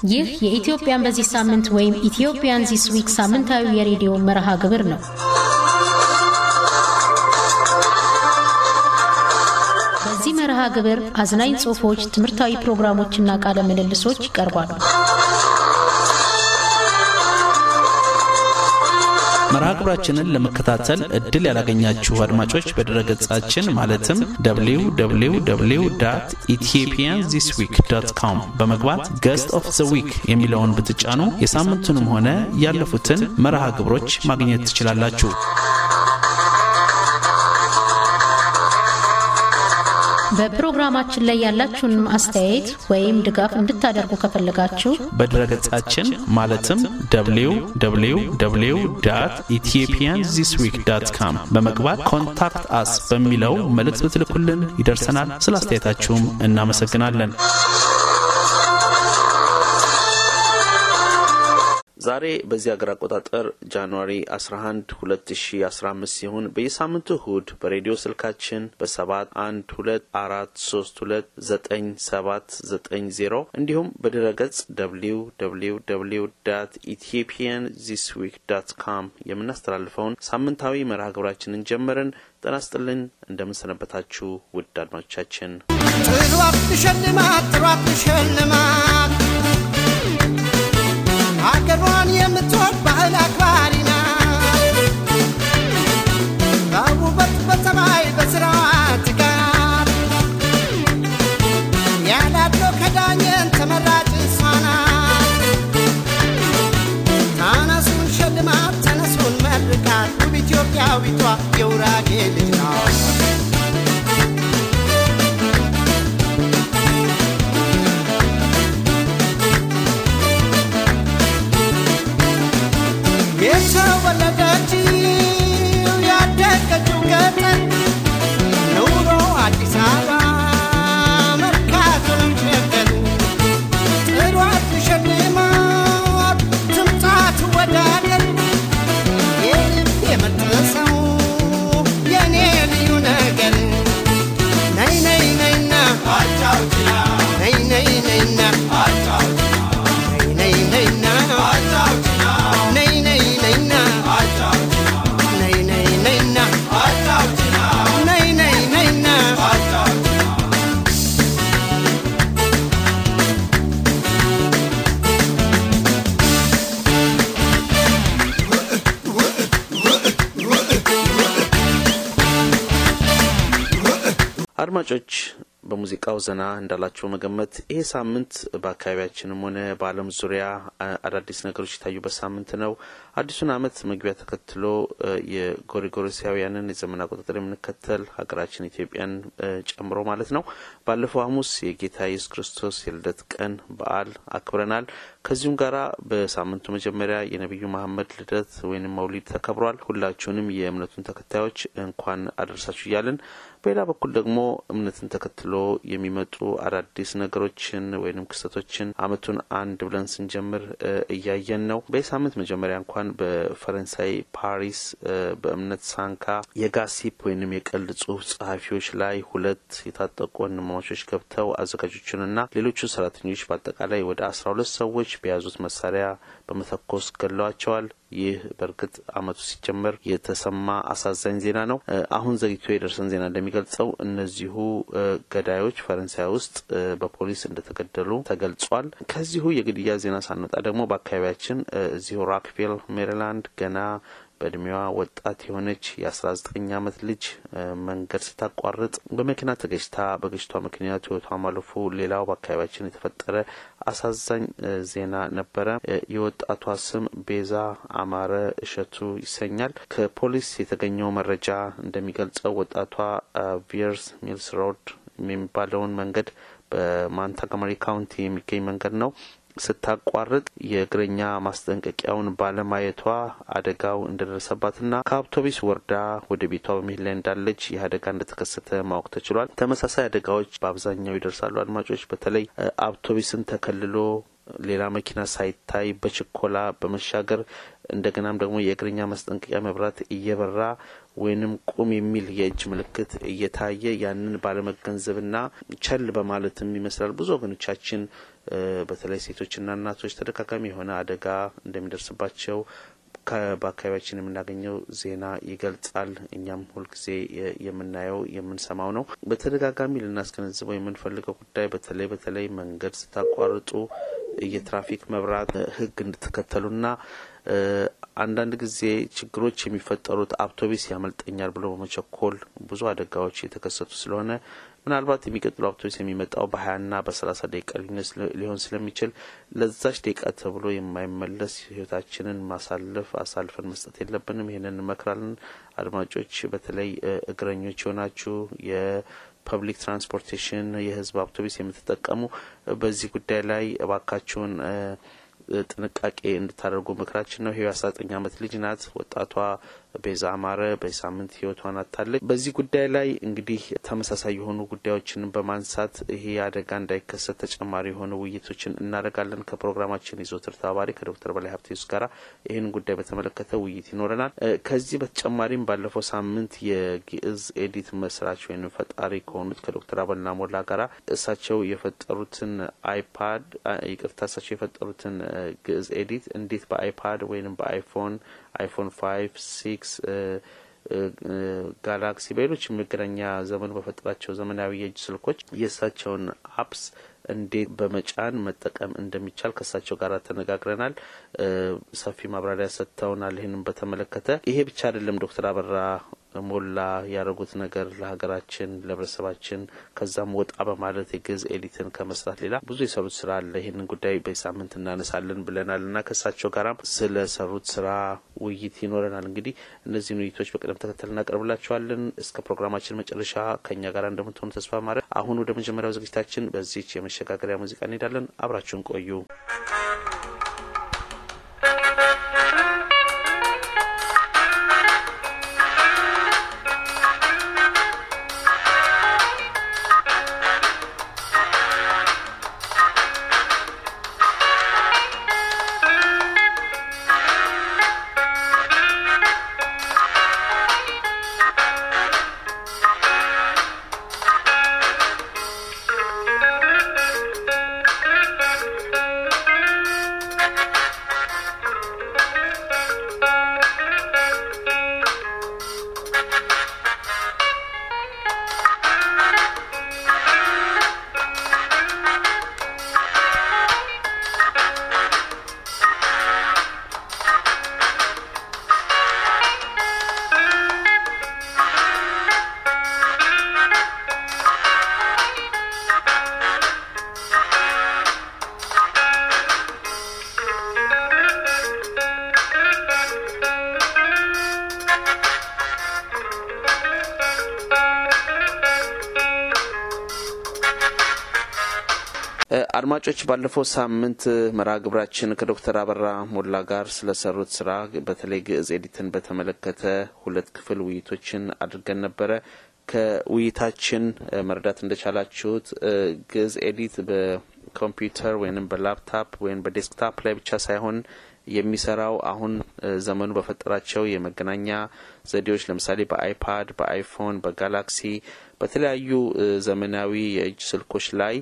ይህ የኢትዮጵያን በዚህ ሳምንት ወይም ኢትዮጵያን ዚስ ዊክ ሳምንታዊ የሬዲዮ መርሃ ግብር ነው። በዚህ መርሃ ግብር አዝናኝ ጽሑፎች፣ ትምህርታዊ ፕሮግራሞችና ቃለ ምልልሶች ይቀርባሉ። መርሃ ግብራችንን ለመከታተል እድል ያላገኛችሁ አድማጮች በድረገጻችን ማለትም www ኢትዮጵያን ዚስ ዊክ ዶት ኮም በመግባት ገስት ኦፍ ዘ ዊክ የሚለውን ብትጫኑ የሳምንቱንም ሆነ ያለፉትን መርሃ ግብሮች ማግኘት ትችላላችሁ። በፕሮግራማችን ላይ ያላችሁን አስተያየት ወይም ድጋፍ እንድታደርጉ ከፈለጋችሁ በድረገጻችን ማለትም www ኢትዮጵያን ዚስ ዊክ ዳት ካም በመግባት ኮንታክት አስ በሚለው መልእክት ብትልኩልን ይደርሰናል። ስለ አስተያየታችሁም እናመሰግናለን። ዛሬ በዚህ ሀገር አቆጣጠር ጃንዋሪ 11 2015 ሲሆን በየሳምንቱ እሁድ በሬዲዮ ስልካችን በ7 1 2 4 3 2 9 7 9 0 እንዲሁም በድረ ገጽ www ኢትዮጵያን ዚስ ዊክ ዳት ካም የምናስተላልፈውን ሳምንታዊ መርሃ ግብራችንን ጀመርን። ጤና ይስጥልን። እንደምንሰነበታችሁ ውድ አድማጮቻችን ጥሯት ልሸልማት ጥሯት ልሸልማት አገሯን የምትወድ ባህል አክባሪ ናት። በውበት በጸባይ በስራዋ ትጋት ያላለው ከዳኘን ተመራጭ እሷ ናት። ተነሱን ሸልማት ተነሱን መርቃት ውብ ኢትዮጵያዊቷ የውራጌ ልጅ ናት። የተወለደችው ያደገችው ገጠር ኑሮ አዲስ አበባ መርካቶ ነው ሸገር ጥሯት ሸልማት ትምጣ ትወዳደር የልብ የመጠሰው የኔ ልዩ ነገር ነይ ነይ ነይና ነይ ነይ ነይና ነይ ነይ ነይና ነይ ነይ ነይና ነይ ነይ ነይና ነይ ነይ ነይና አድማጮች በሙዚቃው ዘና እንዳላቸው መገመት ይሄ ሳምንት በአካባቢያችንም ሆነ በዓለም ዙሪያ አ- አዳዲስ ነገሮች የታዩበት ሳምንት ነው። አዲሱን ዓመት መግቢያ ተከትሎ እ፣ የጎሪጎሮሳውያንን የዘመን አቆጣጠር የምንከተል ሀገራችን ኢትዮጵያን እ፣ ጨምሮ ማለት ነው። ባለፈው ሐሙስ የጌታ ኢየሱስ ክርስቶስ የልደት ቀን በዓል አክብረናል። ከዚሁም ጋራ በሳምንቱ መጀመሪያ የነቢዩ መሐመድ ልደት ወይም መውሊድ ተከብሯል። ሁላችሁንም የእምነቱን ተከታዮች እንኳን አደረሳችሁ እያልን በሌላ በኩል ደግሞ እምነትን ተከትሎ የሚመጡ አዳዲስ ነገሮችን ወይም ክስተቶችን አመቱን አንድ ብለን ስንጀምር እ፣ እያየን ነው። በዚህ ሳምንት መጀመሪያ እንኳን በፈረንሳይ ፓሪስ እ፣ በእምነት ሳንካ የጋሲፕ ወይንም የቀልድ ጽሁፍ ጸሐፊዎች ላይ ሁለት የታጠቁ ወንድማማቾች ገብተው አዘጋጆቹንና ሌሎቹን ሰራተኞች በአጠቃላይ ወደ አስራ ሁለት ሰዎች በያዙት መሳሪያ በመተኮስ ገድለዋቸዋል። ይህ በእርግጥ አመቱ ሲጀመር የተሰማ አሳዛኝ ዜና ነው። እ፣ አሁን ዘግይቶ የደረሰን ዜና እንደሚገልጸው እነዚሁ እ፣ ገዳዮች ፈረንሳይ ውስጥ እ፣ በፖሊስ እንደተገደሉ ተገልጿል። ከዚሁ የግድያ ዜና ሳንወጣ ደግሞ በአካባቢያችን እ፣ እዚሁ ራክቪል ሜሪላንድ ገና በእድሜዋ ወጣት የሆነች የአስራ ዘጠኝ አመት ልጅ እ፣ መንገድ ስታቋርጥ በመኪና ተገጭታ በግጭቷ ምክንያት ህይወቷ ማለፉ ሌላው በአካባቢያችን የተፈጠረ አሳዛኝ እ፣ ዜና ነበረ። እ፣ የወጣቷ ስም ቤዛ አማረ እሸቱ ይሰኛል። ከፖሊስ የተገኘው መረጃ እንደሚገልጸው ወጣቷ አ፣ ቪየርስ ሚልስ ሮድ የሚባለውን መንገድ በማንታጋመሪ ካውንቲ የሚገኝ መንገድ ነው ስታቋርጥ የእግረኛ ማስጠንቀቂያውን ባለማየቷ አደጋው እንደደረሰባትና ከአውቶቡስ ወርዳ ወደ ቤቷ በመሄድ ላይ እንዳለች ይህ አደጋ እንደተከሰተ ማወቅ ተችሏል። ተመሳሳይ አደጋዎች በአብዛኛው ይደርሳሉ። አድማጮች፣ በተለይ እ፣ አውቶቡስን ተከልሎ ሌላ መኪና ሳይታይ በችኮላ በመሻገር እንደገናም ደግሞ የእግረኛ ማስጠንቀቂያ መብራት እየበራ ወይንም ቁም የሚል የእጅ ምልክት እየታየ ያንን ባለመገንዘብና ቸል በማለትም ይመስላል ብዙ ወገኖቻችን በተለይ ሴቶችና እናቶች ተደጋጋሚ የሆነ አደጋ እንደሚደርስባቸው በአካባቢያችን የምናገኘው ዜና ይገልጻል። እኛም ሁልጊዜ የምናየው የምንሰማው ነው። በተደጋጋሚ ልናስገነዝበው የምንፈልገው ጉዳይ በተለይ በተለይ መንገድ ስታቋርጡ የትራፊክ መብራት ሕግ እንድትከተሉና አንዳንድ ጊዜ ችግሮች የሚፈጠሩት አውቶቢስ ያመልጠኛል ብሎ በመቸኮል ብዙ አደጋዎች የተከሰቱ ስለሆነ ምናልባት የሚቀጥሉ አውቶቡስ የሚመጣው በሀያና በሰላሳ ደቂቃ ልዩነት ሊሆን ስለሚችል ለዛች ደቂቃ ተብሎ የማይመለስ ህይወታችንን ማሳለፍ አሳልፈን መስጠት የለብንም። ይህንን እንመክራለን። አድማጮች፣ በተለይ እግረኞች የሆናችሁ የፐብሊክ ትራንስፖርቴሽን የህዝብ አውቶቡስ የምትጠቀሙ በዚህ ጉዳይ ላይ እባካችሁን ጥንቃቄ እንድታደርጉ ምክራችን ነው። ይሄው የአስራ ዘጠኝ አመት ልጅ ናት። ወጣቷ ቤዛ አማረ በሳምንት ህይወቷን አጥታለች። በዚህ ጉዳይ ላይ እንግዲህ ተመሳሳይ የሆኑ ጉዳዮችን በማንሳት ይሄ አደጋ እንዳይከሰት ተጨማሪ የሆኑ ውይይቶችን እናደርጋለን። ከፕሮግራማችን ይዞትር ተባባሪ ከዶክተር በላይ ሀብቴስ ጋራ ይህን ጉዳይ በተመለከተ ውይይት ይኖረናል። ከዚህ በተጨማሪም ባለፈው ሳምንት የግዕዝ ኤዲት መስራች ወይም ፈጣሪ ከሆኑት ከዶክተር አበልና ሞላ ጋራ እሳቸው የፈጠሩትን አይፓድ ይቅርታ እሳቸው የፈጠሩትን ግዕዝ ኤዲት እንዴት በአይፓድ ወይም በአይፎን አይፎን ፋይቭ ሲክስ ጋላክሲ በሌሎች የመገናኛ ዘመኑ በፈጠራቸው ዘመናዊ የእጅ ስልኮች የእሳቸውን አፕስ እንዴት በመጫን መጠቀም እንደሚቻል ከእሳቸው ጋር ተነጋግረናል። ሰፊ ማብራሪያ ሰጥተውናል። ይህንም በተመለከተ ይሄ ብቻ አይደለም ዶክተር አበራ ሞላ ያደረጉት ነገር ለሀገራችን ለህብረተሰባችን ከዛም ወጣ በማለት የግዕዝ ኤዲትን ከመስራት ሌላ ብዙ የሰሩት ስራ አለ። ይህንን ጉዳይ በሳምንት እናነሳለን ብለናል እና ከእሳቸው ጋራም ስለ ሰሩት ስራ ውይይት ይኖረናል። እንግዲህ እነዚህን ውይይቶች በቅደም ተከተል እናቀርብላቸዋለን። እስከ ፕሮግራማችን መጨረሻ ከእኛ ጋር እንደምትሆኑ ተስፋ ማድረግ። አሁን ወደ መጀመሪያው ዝግጅታችን በዚች የመሸጋገሪያ ሙዚቃ እንሄዳለን። አብራችሁን ቆዩ። አድማጮች ባለፈው ሳምንት መርሃ ግብራችን ከዶክተር አበራ ሞላ ጋር ስለሰሩት ስራ በተለይ ግዕዝ ኤዲትን በተመለከተ ሁለት ክፍል ውይይቶችን አድርገን ነበረ። ከውይይታችን መረዳት እንደቻላችሁት ግዕዝ ኤዲት በኮምፒውተር ወይም በላፕታፕ ወይም በዴስክታፕ ላይ ብቻ ሳይሆን የሚሰራው አሁን ዘመኑ በፈጠራቸው የመገናኛ ዘዴዎች ለምሳሌ በአይፓድ፣ በአይፎን፣ በጋላክሲ በተለያዩ ዘመናዊ የእጅ ስልኮች ላይ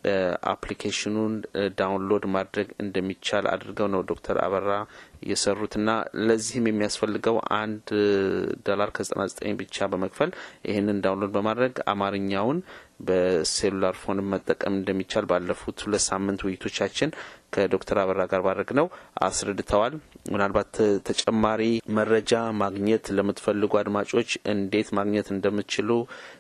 አፕሊኬሽኑን ዳውንሎድ ማድረግ እንደሚቻል አድርገው ነው ዶክተር አበራ የሰሩትና ለዚህም የሚያስፈልገው አንድ ዶላር ከዘጠና ዘጠኝ ብቻ በመክፈል ይህንን ዳውንሎድ በማድረግ አማርኛውን በሴሉላር ፎን መጠቀም እንደሚቻል ባለፉት ሁለት ሳምንት ውይይቶቻችን ከዶክተር አበራ ጋር ባድረግ ነው አስረድተዋል። ምናልባት ተጨማሪ መረጃ ማግኘት ለምትፈልጉ አድማጮች እንዴት ማግኘት እንደምትችሉ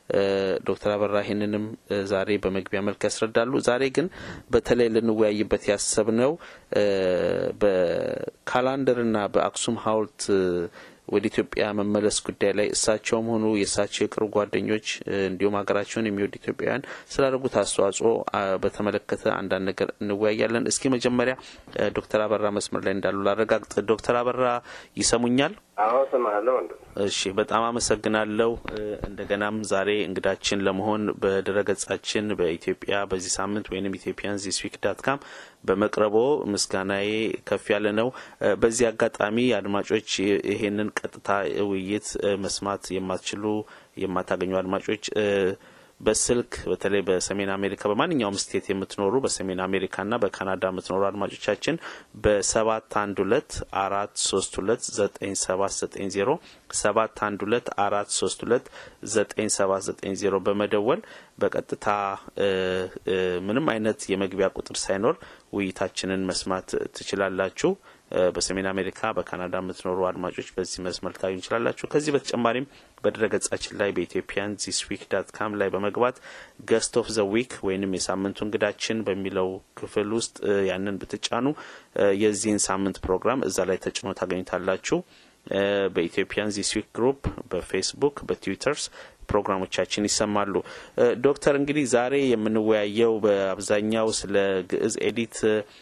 ዶክተር አበራ ይህንንም ዛሬ በመግቢያ መልክ ያስረዳሉ። ዛሬ ግን በተለይ ልንወያይበት ያሰብነው በካላንደርና በአክሱም ሐውልት ወደ ኢትዮጵያ መመለስ ጉዳይ ላይ እሳቸውም ሆኑ የእሳቸው የቅርብ ጓደኞች እንዲሁም ሀገራቸውን የሚወዱ ኢትዮጵያውያን ስላደረጉት አስተዋጽኦ በተመለከተ አንዳንድ ነገር እንወያያለን። እስኪ መጀመሪያ ዶክተር አበራ መስመር ላይ እንዳሉ ላረጋግጥ። ዶክተር አበራ ይሰሙኛል? አዎ እሰማለሁ። እሺ፣ በጣም አመሰግናለሁ። እንደገናም ዛሬ እንግዳችን ለመሆን በድረገጻችን በኢትዮጵያ በዚህ ሳምንት ወይም ኢትዮጵያን ዚስ ዊክ ዳት ካም በመቅረቦ ምስጋናዬ ከፍ ያለ ነው። በዚህ አጋጣሚ አድማጮች ይሄንን ቀጥታ ውይይት መስማት የማትችሉ የማታገኙ አድማጮች በስልክ በተለይ በሰሜን አሜሪካ በማንኛውም ስቴት የምትኖሩ በሰሜን አሜሪካና በካናዳ የምትኖሩ አድማጮቻችን በሰባት አንድ ሁለት አራት ሶስት ሁለት ዘጠኝ ሰባት ዘጠኝ ዜሮ ሰባት አንድ ሁለት አራት ሶስት ሁለት ዘጠኝ ሰባት ዘጠኝ ዜሮ በመደወል በቀጥታ ምንም አይነት የመግቢያ ቁጥር ሳይኖር ውይይታችንን መስማት ትችላላችሁ። በሰሜን አሜሪካ በካናዳ የምትኖሩ አድማጮች በዚህ መስመር ልታገኙ እንችላላችሁ። ከዚህ በተጨማሪም በድረገጻችን ላይ በኢትዮጵያን ዚስ ዊክ ዳት ካም ላይ በመግባት ገስት ኦፍ ዘ ዊክ ወይንም የሳምንቱ እንግዳችን በሚለው ክፍል ውስጥ ያንን ብትጫኑ የዚህን ሳምንት ፕሮግራም እዛ ላይ ተጭኖ ታገኙታላችሁ። በኢትዮጵያን ዚስ ዊክ ግሩፕ በፌስቡክ በትዊተርስ ፕሮግራሞቻችን ይሰማሉ። ዶክተር እንግዲህ ዛሬ የምንወያየው በአብዛኛው ስለ ግዕዝ ኤዲት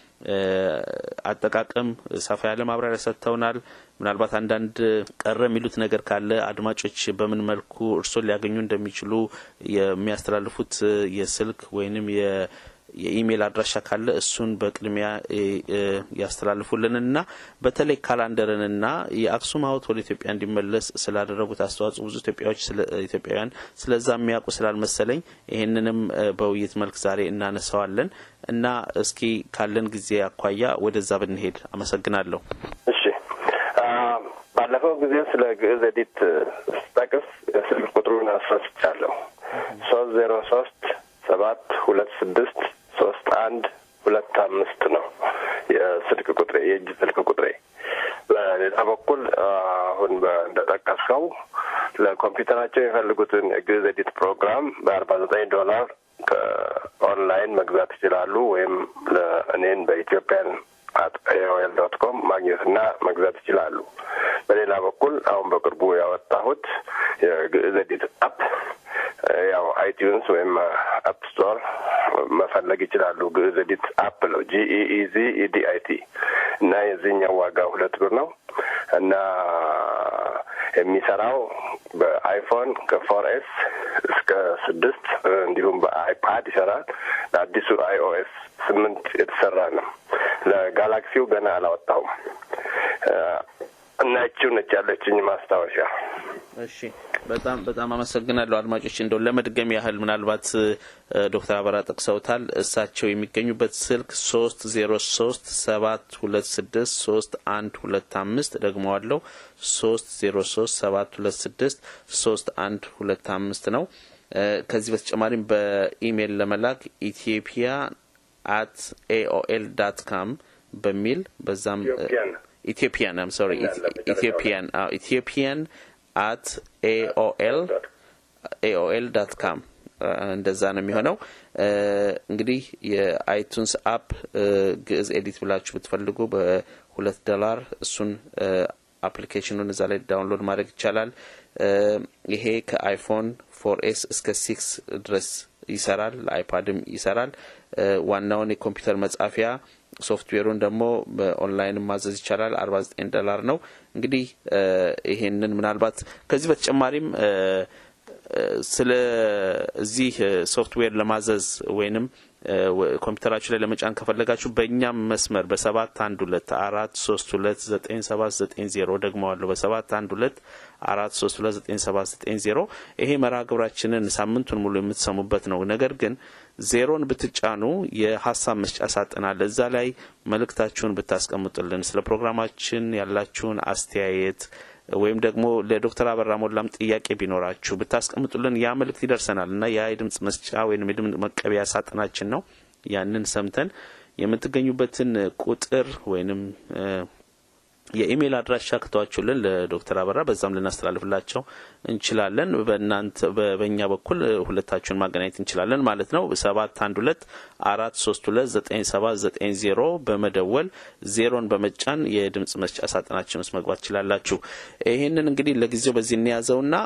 አጠቃቀም ሰፋ ያለ ማብራሪያ ሰጥተውናል። ምናልባት አንዳንድ ቀረ የሚሉት ነገር ካለ አድማጮች በምን መልኩ እርስዎን ሊያገኙ እንደሚችሉ የሚያስተላልፉት የስልክ ወይንም የኢሜይል አድራሻ ካለ እሱን በቅድሚያ ያስተላልፉልንና በተለይ ካላንደርንና የአክሱም ሐውልት ወደ ኢትዮጵያ እንዲመለስ ስላደረጉት አስተዋጽኦ ብዙ ኢትዮጵያዎች ኢትዮጵያውያን ስለዛ የሚያውቁ ስላልመሰለኝ ይህንንም በውይይት መልክ ዛሬ እናነሳዋለን እና እስኪ ካለን ጊዜ አኳያ ወደዛ ብንሄድ አመሰግናለሁ። እሺ፣ ባለፈው ጊዜ ስለ ግዕዝ ኤዲት ስጠቅስ የስልክ ቁጥሩን አስረስቻለሁ። ሶስት ዜሮ ሶስት ሰባት ሁለት ስድስት ሶስት አንድ ሁለት አምስት ነው የስልክ ቁጥሬ የእጅ ስልክ ቁጥሬ። በሌላ በኩል አሁን እንደጠቀስከው ለኮምፒውተራቸው የፈልጉትን የግዕዝ ኤዲት ፕሮግራም በአርባ ዘጠኝ ዶላር ከኦንላይን መግዛት ይችላሉ። ወይም ለእኔን በኢትዮጵያን አት ኤኦኤል ዶት ኮም ማግኘትና መግዛት ይችላሉ። በሌላ በኩል አሁን በቅርቡ ያወጣሁት የግዕዝ ኤዲት አፕ ያው አይቲዩንስ ወይም አፕ ስቶር መፈለግ ይችላሉ። ግዕዝ ኤዲት አፕ ነው ጂኢኢዚ ኢዲአይቲ እና የዚህኛው ዋጋ ሁለት ብር ነው እና የሚሰራው በአይፎን ከፎር ኤስ እስከ ስድስት እንዲሁም በአይፓድ ይሰራል። ለአዲሱ አይኦኤስ ስምንት የተሰራ ነው። ለጋላክሲው ገና አላወጣሁም እና ይቺው ነች ያለችኝ ማስታወሻ። እሺ በጣም በጣም አመሰግናለሁ። አድማጮች እንደው ለመድገም ያህል ምናልባት ዶክተር አበራ ጠቅሰውታል። እሳቸው የሚገኙበት ስልክ ሶስት ዜሮ ሶስት ሰባት ሁለት ስድስት ሶስት አንድ ሁለት አምስት ደግመዋለሁ ሶስት ዜሮ ሶስት ሰባት ሁለት ስድስት ሶስት አንድ ሁለት አምስት ነው። ከዚህ በተጨማሪም በኢሜይል ለመላክ ኢትዮጵያ አት ኤኦኤል ዳት ካም በሚል በዛም ኢትዮጵያን አም ሶሪ ኢትዮጵያን ኢትዮጵያን አት ኤኦኤል ኤኦኤል ዳት ካም እንደዛ ነው የሚሆነው። እንግዲህ የአይቱንስ አፕ ግዕዝ ኤዲት ብላችሁ ብትፈልጉ በሁለት ዶላር እሱን አፕሊኬሽኑን እዛ ላይ ዳውንሎድ ማድረግ ይቻላል። ይሄ ከአይፎን ፎር ኤስ እስከ ሲክስ ድረስ ይሰራል። ለአይፓድም ይሰራል። ዋናውን የኮምፒውተር መጻፊያ ሶፍትዌሩን ደግሞ በኦንላይን ማዘዝ ይቻላል። አርባ ዘጠኝ ዶላር ነው። እንግዲህ ይሄንን ምናልባት ከዚህ በተጨማሪም ስለ እዚህ ሶፍትዌር ለማዘዝ ወይንም ኮምፒውተራችሁ ላይ ለመጫን ከፈለጋችሁ በእኛም መስመር በሰባት አንድ ሁለት አራት ሶስት ሁለት ዘጠኝ ሰባት ዘጠኝ ዜሮ ደግመዋለሁ በሰባት አንድ ሁለት አራት ሶስት ሁለት ዘጠኝ ሰባት ዘጠኝ ዜሮ ይሄ መርሃ ግብራችንን ሳምንቱን ሙሉ የምትሰሙበት ነው። ነገር ግን ዜሮን ብትጫኑ የሀሳብ መስጫ ሳጥን አለ። እዛ ላይ መልእክታችሁን ብታስቀምጡልን ስለ ፕሮግራማችን ያላችሁን አስተያየት ወይም ደግሞ ለዶክተር አበራ ሞላም ጥያቄ ቢኖራችሁ ብታስቀምጡልን ያ መልእክት ይደርሰናል እና ያ የድምጽ መስጫ ወይም የድምጽ መቀበያ ሳጥናችን ነው። ያንን ሰምተን የምትገኙበትን ቁጥር ወይንም የኢሜይል አድራሻ ከተዋችሁልን ለዶክተር አበራ በዛም ልናስተላልፍላቸው እንችላለን። በእናንተ በእኛ በኩል ሁለታችሁን ማገናኘት እንችላለን ማለት ነው። ሰባት አንድ ሁለት አራት ሶስት ሁለት ዘጠኝ ሰባት ዘጠኝ ዜሮ በመደወል ዜሮን በመጫን የድምጽ መስጫ ሳጥናችን ውስጥ መግባት ትችላላችሁ። ይህንን እንግዲህ ለጊዜው በዚህ እንያዘውና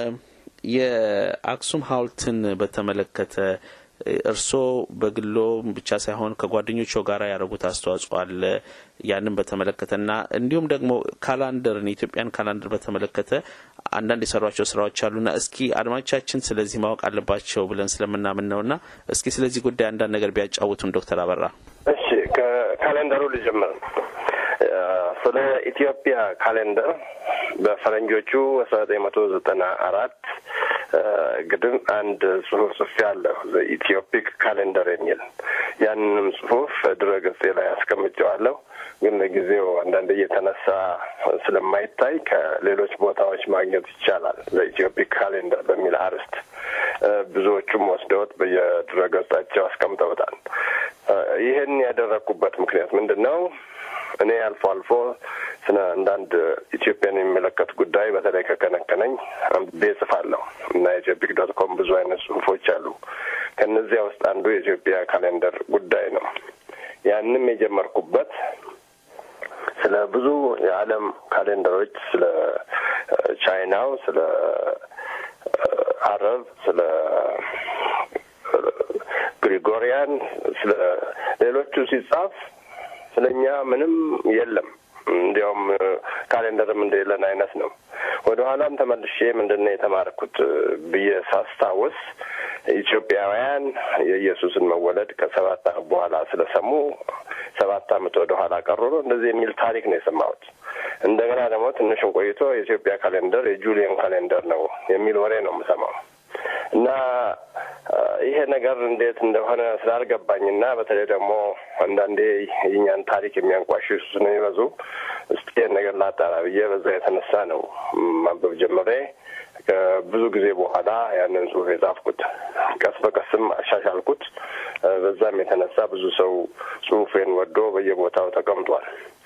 የአክሱም ሐውልትን በተመለከተ እርስዎ በግሎ ብቻ ሳይሆን ከጓደኞቹ ጋር ያደረጉት አስተዋጽኦ አለ። ያንን በተመለከተና እንዲሁም ደግሞ ካላንደርን የኢትዮጵያን ካላንደር በተመለከተ አንዳንድ የሰሯቸው ስራዎች አሉና እስኪ አድማጮቻችን ስለዚህ ማወቅ አለባቸው ብለን ስለምናምን ነውና እስኪ ስለዚህ ጉዳይ አንዳንድ ነገር ቢያጫውቱን ዶክተር አበራ። እሺ፣ ከካሌንደሩ ልጀምር። ስለ ኢትዮጵያ ካሌንደር በፈረንጆቹ አስራ ዘጠኝ መቶ ዘጠና አራት ግድም አንድ ጽሁፍ ጽፌ ያለሁ ኢትዮፒክ ካሌንደር የሚል ያንንም ጽሁፍ ድረ ገጼ ላይ አስቀምጨዋለሁ። ግን ለጊዜው አንዳንድ እየተነሳ ስለማይታይ ከሌሎች ቦታዎች ማግኘት ይቻላል። ዘኢትዮፒክ ካሌንደር በሚል አርዕስት ብዙዎቹም ወስደውት በየድረ ገጻቸው አስቀምጠውታል። ይህን ያደረግኩበት ምክንያት ምንድን ነው? እኔ አልፎ አልፎ ስለ አንዳንድ ኢትዮጵያን የሚመለከት ጉዳይ በተለይ ከከነከነኝ አንብቤ እጽፋለሁ እና ኢትዮፒክ ዶት ኮም ብዙ አይነት ጽሁፎች አሉ። ከእነዚያ ውስጥ አንዱ የኢትዮጵያ ካሌንደር ጉዳይ ነው። ያንም የጀመርኩበት ስለ ብዙ የዓለም ካሌንደሮች ስለ ቻይናው፣ ስለ አረብ፣ ስለ ግሪጎሪያን፣ ስለ ሌሎቹ ሲጻፍ ስለ እኛ ምንም የለም። እንዲያውም ካሌንደርም እንደሌለን አይነት ነው። ወደ ኋላም ተመልሼ ምንድን ነው የተማርኩት ብዬ ሳስታውስ ኢትዮጵያውያን የኢየሱስን መወለድ ከሰባት ዓመት በኋላ ስለሰሙ ሰባት ዓመት ወደ ኋላ ቀሩ ነው እንደዚህ የሚል ታሪክ ነው የሰማሁት። እንደገና ደግሞ ትንሽም ቆይቶ የኢትዮጵያ ካሌንደር የጁሊየን ካሌንደር ነው የሚል ወሬ ነው የምሰማው እና ይሄ ነገር እንዴት እንደሆነ ስላልገባኝና በተለይ ደግሞ አንዳንዴ የኛን ታሪክ የሚያንቋሽሹ ስለሚበዙ እስቲ ይህን ነገር ላጣራ ብዬ በዛ የተነሳ ነው ማንበብ ጀምሬ ከብዙ ጊዜ በኋላ ያንን ጽሁፍ የጻፍኩት። ቀስ በቀስም አሻሻልኩት። በዛም የተነሳ ብዙ ሰው ጽሁፌን ወዶ በየቦታው ተቀምጧል።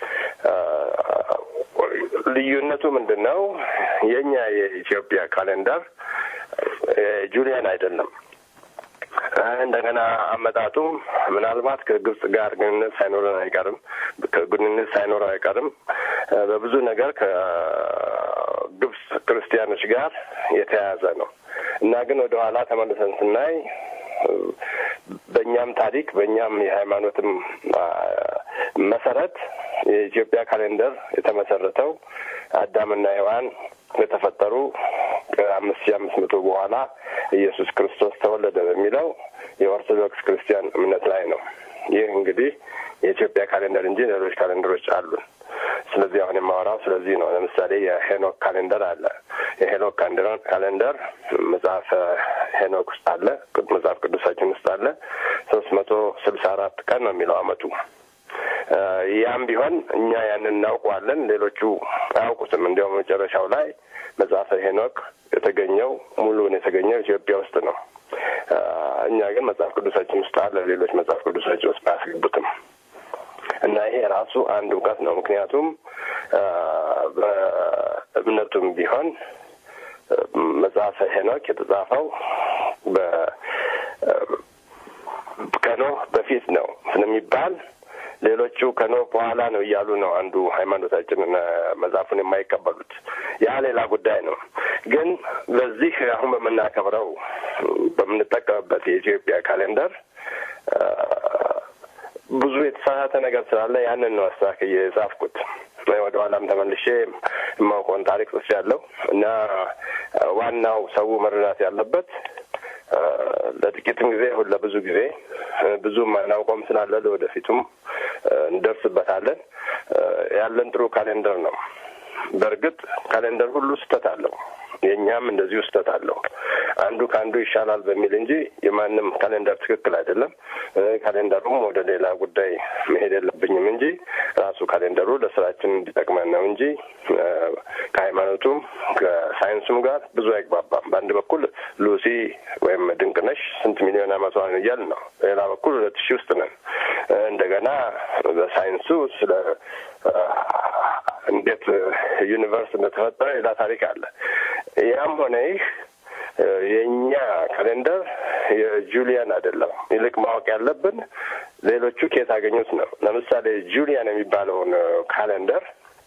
ልዩነቱ ምንድን ነው? የእኛ የኢትዮጵያ ካሌንደር ጁሊያን አይደለም። እንደገና አመጣጡ ምናልባት ከግብጽ ጋር ግንኙነት ሳይኖረን አይቀርም ግንኙነት ሳይኖረው አይቀርም። በብዙ ነገር ከግብጽ ክርስቲያኖች ጋር የተያያዘ ነው እና ግን ወደ ኋላ ተመልሰን ስናይ በእኛም ታሪክ በእኛም የሃይማኖትም መሰረት የኢትዮጵያ ካሌንደር የተመሰረተው አዳምና ሔዋን የተፈጠሩ ከአምስት ሺህ አምስት መቶ በኋላ ኢየሱስ ክርስቶስ ተወለደ በሚለው የኦርቶዶክስ ክርስቲያን እምነት ላይ ነው። ይህ እንግዲህ የኢትዮጵያ ካሌንደር እንጂ ሌሎች ካሌንደሮች አሉን። ስለዚህ አሁን የማወራው ስለዚህ ነው። ለምሳሌ የሄኖክ ካሌንደር አለ። የሄኖክ ካሌንደር መጽሐፈ ሄኖክ ውስጥ አለ፣ መጽሐፍ ቅዱሳችን ውስጥ አለ። ሶስት መቶ ስልሳ አራት ቀን ነው የሚለው አመቱ። ያም ቢሆን እኛ ያንን እናውቀዋለን፣ ሌሎቹ አያውቁትም። እንዲያውም መጨረሻው ላይ መጽሐፈ ሄኖክ የተገኘው ሙሉውን የተገኘው ኢትዮጵያ ውስጥ ነው። እኛ ግን መጽሐፍ ቅዱሳችን ውስጥ አለ፣ ሌሎች መጽሐፍ ቅዱሳችን ውስጥ አያስገቡትም። እና ይሄ ራሱ አንድ እውቀት ነው። ምክንያቱም በእምነቱም ቢሆን መጽሐፈ ሄኖክ የተጻፈው ከኖህ በፊት ነው ስለሚባል ሌሎቹ ከኖህ በኋላ ነው እያሉ ነው አንዱ ሃይማኖታችንን መጽሐፉን የማይቀበሉት። ያ ሌላ ጉዳይ ነው። ግን በዚህ አሁን በምናከብረው በምንጠቀምበት የኢትዮጵያ ካሌንደር ብዙ የተሳሳተ ነገር ስላለ ያንን ነው አስተካክዬ የጻፍኩት። ወደ ኋላም ተመልሼ የማውቀውን ታሪክ ጽፌያለሁ እና ዋናው ሰው መረዳት ያለበት ለጥቂትም ጊዜ ሁን ለብዙ ጊዜ ብዙም አናውቀውም ስላለ ለወደፊቱም እንደርስበታለን። ያለን ጥሩ ካሌንደር ነው። በእርግጥ ካሌንደር ሁሉ ስህተት አለው። የእኛም እንደዚሁ ስህተት አለው። አንዱ ከአንዱ ይሻላል በሚል እንጂ የማንም ካሌንደር ትክክል አይደለም። ካሌንደሩም ወደ ሌላ ጉዳይ መሄድ የለብኝም እንጂ ራሱ ካሌንደሩ ለስራችን እንዲጠቅመን ነው እንጂ ከሃይማኖቱም ከሳይንሱም ጋር ብዙ አይግባባም። በአንድ በኩል ሉሲ ወይም ድንቅነሽ ስንት ሚሊዮን ዓመቷ ነው እያልን ነው። በሌላ በኩል ሁለት ሺህ ውስጥ ነን። እንደገና በሳይንሱ ስለ እንዴት ዩኒቨርስ እንደተፈጠረ ሌላ ታሪክ አለ። ያም ሆነ ይህ የእኛ ካሌንደር የጁሊያን አይደለም። ይልቅ ማወቅ ያለብን ሌሎቹ ከየት አገኙት ነው። ለምሳሌ ጁሊያን የሚባለውን ካሌንደር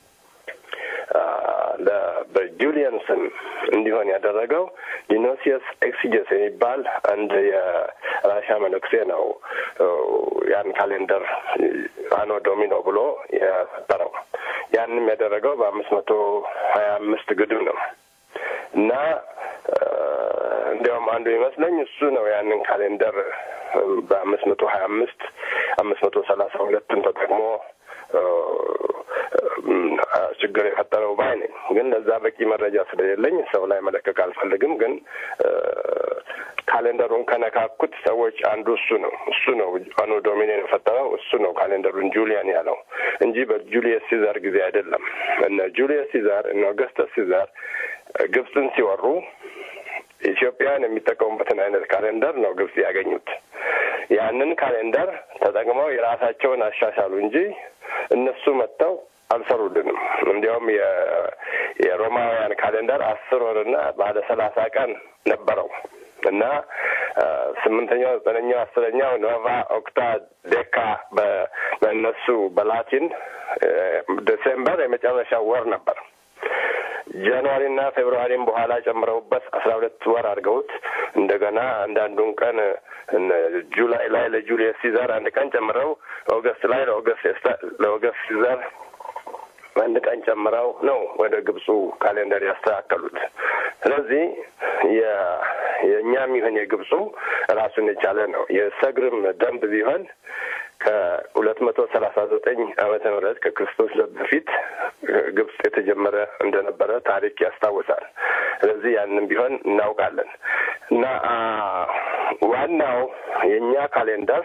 በጁሊያን ስም እንዲሆን ያደረገው ዲኖሲየስ ኤክሲጀስ የሚባል አንድ የራሻ መነኩሴ ነው። ያን ካሌንደር አኖ ዶሚኖ ብሎ የፈጠረው ያንም ያደረገው በአምስት መቶ ሀያ አምስት ግድም ነው እና እንዲያውም አንዱ ይመስለኝ እሱ ነው ያንን ካሌንደር በአምስት መቶ ሀያ አምስት አምስት መቶ ሰላሳ ሁለትን ተጠቅሞ ችግር የፈጠረው ባይ ነኝ። ግን ለዛ በቂ መረጃ ስለሌለኝ ሰው ላይ መለቀቅ አልፈልግም። ግን ካሌንደሩን ከነካኩት ሰዎች አንዱ እሱ ነው እሱ ነው አኖ ዶሚኔን የፈጠረው እሱ ነው ካሌንደሩን ጁሊያን ያለው እንጂ በጁሊየስ ሲዛር ጊዜ አይደለም። እነ ጁሊየስ ሲዛር እነ ኦገስተስ ሲዛር ግብፅን ሲወሩ ኢትዮጵያውያን የሚጠቀሙበትን አይነት ካሌንደር ነው ግብጽ ያገኙት። ያንን ካሌንደር ተጠቅመው የራሳቸውን አሻሻሉ እንጂ እነሱ መጥተው አልሰሩልንም። እንዲያውም የሮማውያን ካሌንደር አስር ወርና ባለ ሰላሳ ቀን ነበረው እና ስምንተኛው፣ ዘጠነኛው፣ አስረኛው ኖቫ፣ ኦክታ፣ ዴካ በእነሱ በላቲን ዲሴምበር የመጨረሻው ወር ነበር። ጃንዋሪና ፌብርዋሪም በኋላ ጨምረውበት አስራ ሁለት ወር አድርገውት እንደገና አንዳንዱን ቀን ጁላይ ላይ ለጁሊየስ ሲዛር አንድ ቀን ጨምረው ኦገስት ላይ ለኦገስት ለኦገስት ሲዛር አንድ ቀን ጨምረው ነው ወደ ግብፁ ካሌንደር ያስተካከሉት። ስለዚህ የእኛም ይሁን የግብፁ ራሱን የቻለ ነው። የሰግርም ደንብ ቢሆን ከሁለት መቶ ሰላሳ ዘጠኝ ዓመተ ምህረት ከክርስቶስ በፊት ግብጽ የተጀመረ እንደነበረ ታሪክ ያስታውሳል። ስለዚህ ያንን ቢሆን እናውቃለን እና ዋናው የእኛ ካሌንደር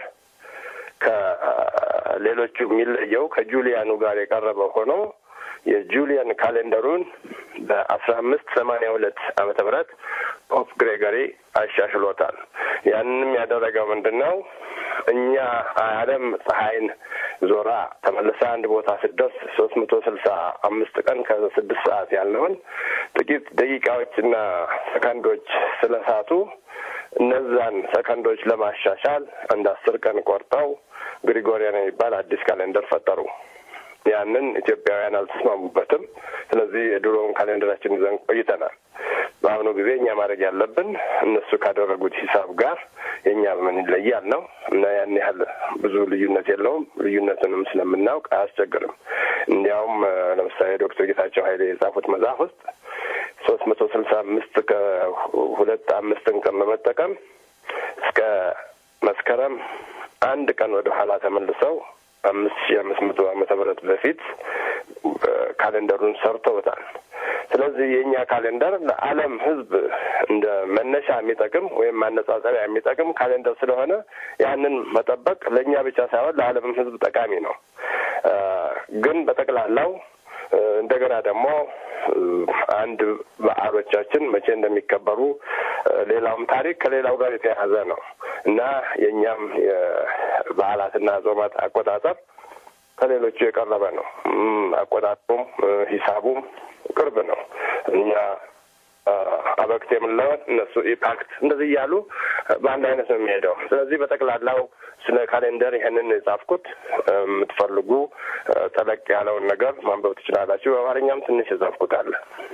ከሌሎቹ የሚለየው ከጁሊያኑ ጋር የቀረበ ሆኖ የጁሊያን ካሌንደሩን በአስራ አምስት ሰማንያ ሁለት ዓመተ ምህረት ፖፕ ግሬጎሪ አሻሽሎታል። ያንንም ያደረገው ምንድን ነው? እኛ ዓለም ፀሐይን ዞራ ተመልሳ አንድ ቦታ ስትደርስ ሶስት መቶ ስልሳ አምስት ቀን ከስድስት ሰዓት ያለውን ጥቂት ደቂቃዎችና ሰከንዶች ስለሳቱ እነዛን ሰከንዶች ለማሻሻል አንድ አስር ቀን ቆርጠው ግሪጎሪያን የሚባል አዲስ ካሌንደር ፈጠሩ። ያንን ኢትዮጵያውያን አልተስማሙበትም። ስለዚህ የድሮውን ካሌንደራችን ይዘን ቆይተናል። በአሁኑ ጊዜ እኛ ማድረግ ያለብን እነሱ ካደረጉት ሂሳብ ጋር የእኛ በምን ይለያል ነው እና ያን ያህል ብዙ ልዩነት የለውም። ልዩነትንም ስለምናውቅ አያስቸግርም። እንዲያውም ለምሳሌ ዶክተር ጌታቸው ኃይሌ የጻፉት መጽሐፍ ውስጥ ሶስት መቶ ስልሳ አምስት ከሁለት አምስትን ቀን በመጠቀም እስከ መስከረም አንድ ቀን ወደ ኋላ ተመልሰው አምስት ሺህ አምስት መቶ ዓመተ ምህረት በፊት ካሌንደሩን ሰርተውታል። ስለዚህ የእኛ ካሌንደር ለዓለም ሕዝብ እንደ መነሻ የሚጠቅም ወይም ማነጻጸሪያ የሚጠቅም ካሌንደር ስለሆነ ያንን መጠበቅ ለእኛ ብቻ ሳይሆን ለዓለምም ሕዝብ ጠቃሚ ነው። ግን በጠቅላላው እንደገና ደግሞ አንድ በዓሎቻችን መቼ እንደሚከበሩ ሌላውም ታሪክ ከሌላው ጋር የተያያዘ ነው እና የእኛም የበዓላትና ጾማት አቆጣጠር ከሌሎቹ የቀረበ ነው። አቆጣጠሩም ሂሳቡም ቅርብ ነው። እኛ አበክት የምንለውን እነሱ ኢፓክት እንደዚህ እያሉ በአንድ አይነት ነው የሚሄደው። ስለዚህ በጠቅላላው ስለ ካሌንደር ይህንን የጻፍኩት የምትፈልጉ ጠለቅ ያለውን ነገር ማንበብ ትችላላችሁ። በአማርኛም ትንሽ የጻፍኩት አለ።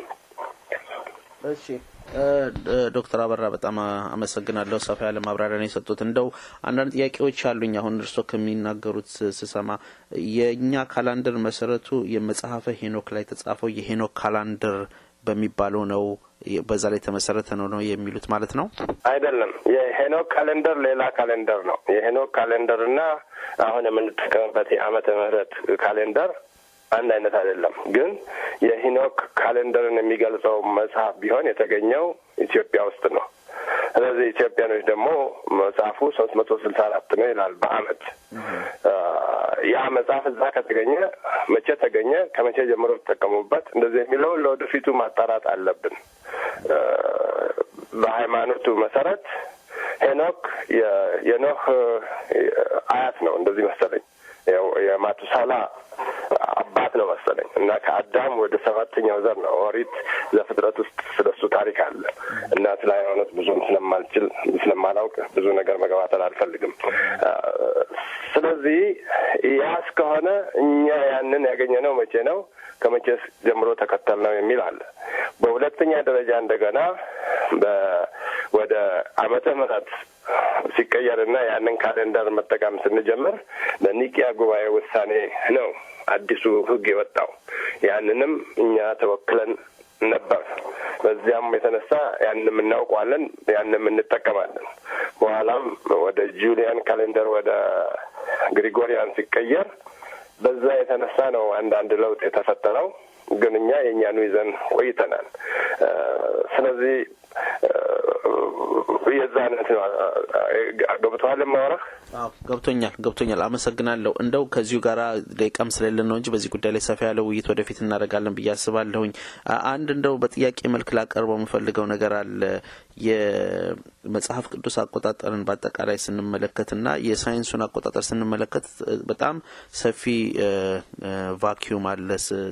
እሺ ዶክተር አበራ በጣም አመሰግናለሁ። ሰፋ ያለ ማብራሪያ ነው የሰጡት። እንደው አንዳንድ ጥያቄዎች አሉኝ። አሁን እርስዎ ከሚናገሩት ስሰማ የእኛ ካላንደር መሰረቱ የመጽሐፈ ሄኖክ ላይ የተጻፈው የሄኖክ ካላንደር በሚባለው ነው በዛ ላይ የተመሰረተ ነው ነው የሚሉት ማለት ነው? አይደለም። የሄኖክ ካሌንደር ሌላ ካሌንደር ነው። የሄኖክ ካሌንደር እና አሁን የምንጠቀምበት የዓመተ ምህረት ካሌንደር አንድ አይነት አይደለም። ግን የሄኖክ ካሌንደርን የሚገልጸው መጽሐፍ ቢሆን የተገኘው ኢትዮጵያ ውስጥ ነው። ስለዚህ ኢትዮጵያኖች ደግሞ መጽሐፉ ሶስት መቶ ስልሳ አራት ነው ይላል በአመት ያ መጽሐፍ እዛ ከተገኘ መቼ ተገኘ፣ ከመቼ ጀምሮ ተጠቀሙበት፣ እንደዚህ የሚለውን ለወደፊቱ ማጣራት አለብን። በሃይማኖቱ መሰረት ሄኖክ የኖህ አያት ነው እንደዚህ መሰለኝ የማቱሳላ አባት ነው መሰለኝ እና ከአዳም ወደ ሰባተኛው ዘር ነው። ኦሪት ዘፍጥረት ውስጥ ስለሱ ታሪክ አለ እና ስለ ሃይማኖት ብዙም ስለማልችል ስለማላውቅ ብዙ ነገር መገባተል አልፈልግም። ስለዚህ ያ እስከሆነ እኛ ያንን ያገኘነው መቼ ነው? ከመቼ ጀምሮ ተከተል ነው የሚል አለ። በሁለተኛ ደረጃ እንደገና ወደ ዓመተ ምሕረት ሲቀየርና ያንን ካሌንደር መጠቀም ስንጀምር በኒቂያ ጉባኤ ውሳኔ ነው አዲሱ ሕግ የወጣው። ያንንም እኛ ተወክለን ነበር። በዚያም የተነሳ ያንም እናውቀዋለን፣ ያንም እንጠቀማለን። በኋላም ወደ ጁሊያን ካሌንደር ወደ ግሪጎሪያን ሲቀየር በዛ የተነሳ ነው አንዳንድ ለውጥ የተፈጠረው። ግን እኛ የእኛኑ ይዘን ቆይተናል። ስለዚህ የዛ አይነት ነው። ገብቶሃል የማወራህ? ገብቶኛል ገብቶኛል። አመሰግናለሁ። እንደው ከዚሁ ጋር ደቂቃም ስለሌለን ነው እንጂ በዚህ ጉዳይ ላይ ሰፋ ያለ ውይይት ወደፊት እናደርጋለን ብዬ አስባለሁኝ። አንድ እንደው በጥያቄ መልክ ላቀርበው የምፈልገው ነገር አለ። የመጽሐፍ ቅዱስ አቆጣጠርን በአጠቃላይ ስንመለከትና የሳይንሱን አቆጣጠር ስንመለከት በጣም ሰፊ ቫኪዩም አለ፣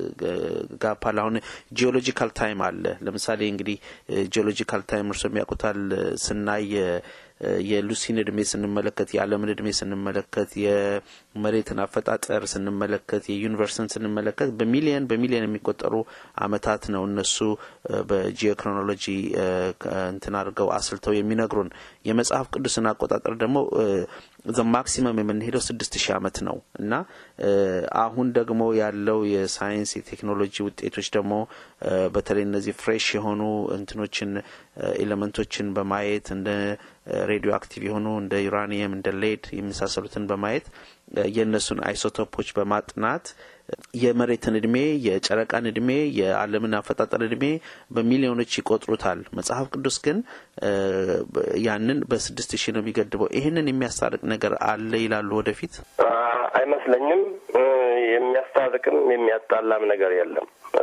ጋፕ አለ። አሁን ጂኦሎጂካል ታይም አለ። ለምሳሌ እንግዲህ ጂኦሎጂካል ታይም እርሶ የሚያውቁታል ስናይ የሉሲን እድሜ ስንመለከት የዓለምን እድሜ ስንመለከት የመሬትን አፈጣጠር ስንመለከት የዩኒቨርስን ስንመለከት በሚሊየን በሚሊየን የሚቆጠሩ አመታት ነው እነሱ በጂኦክሮኖሎጂ እንትን አድርገው አስልተው የሚነግሩን። የመጽሐፍ ቅዱስን አቆጣጠር ደግሞ ዘ ማክሲመም የምንሄደው ስድስት ሺህ አመት ነው እና አሁን ደግሞ ያለው የሳይንስ የቴክኖሎጂ ውጤቶች ደግሞ በተለይ እነዚህ ፍሬሽ የሆኑ እንትኖችን ኤሌመንቶችን በማየት እንደ ሬዲዮ አክቲቭ የሆኑ እንደ ዩራኒየም እንደ ሌድ የመሳሰሉትን በማየት የእነሱን አይሶቶፖች በማጥናት የመሬትን እድሜ፣ የጨረቃን እድሜ፣ የዓለምን አፈጣጠር እድሜ በሚሊዮኖች ይቆጥሩታል። መጽሐፍ ቅዱስ ግን ያንን በስድስት ሺህ ነው የሚገድበው። ይህንን የሚያስታርቅ ነገር አለ ይላሉ ወደፊት? አይመስለኝም። የሚያስታርቅም የሚያጣላም ነገር የለም።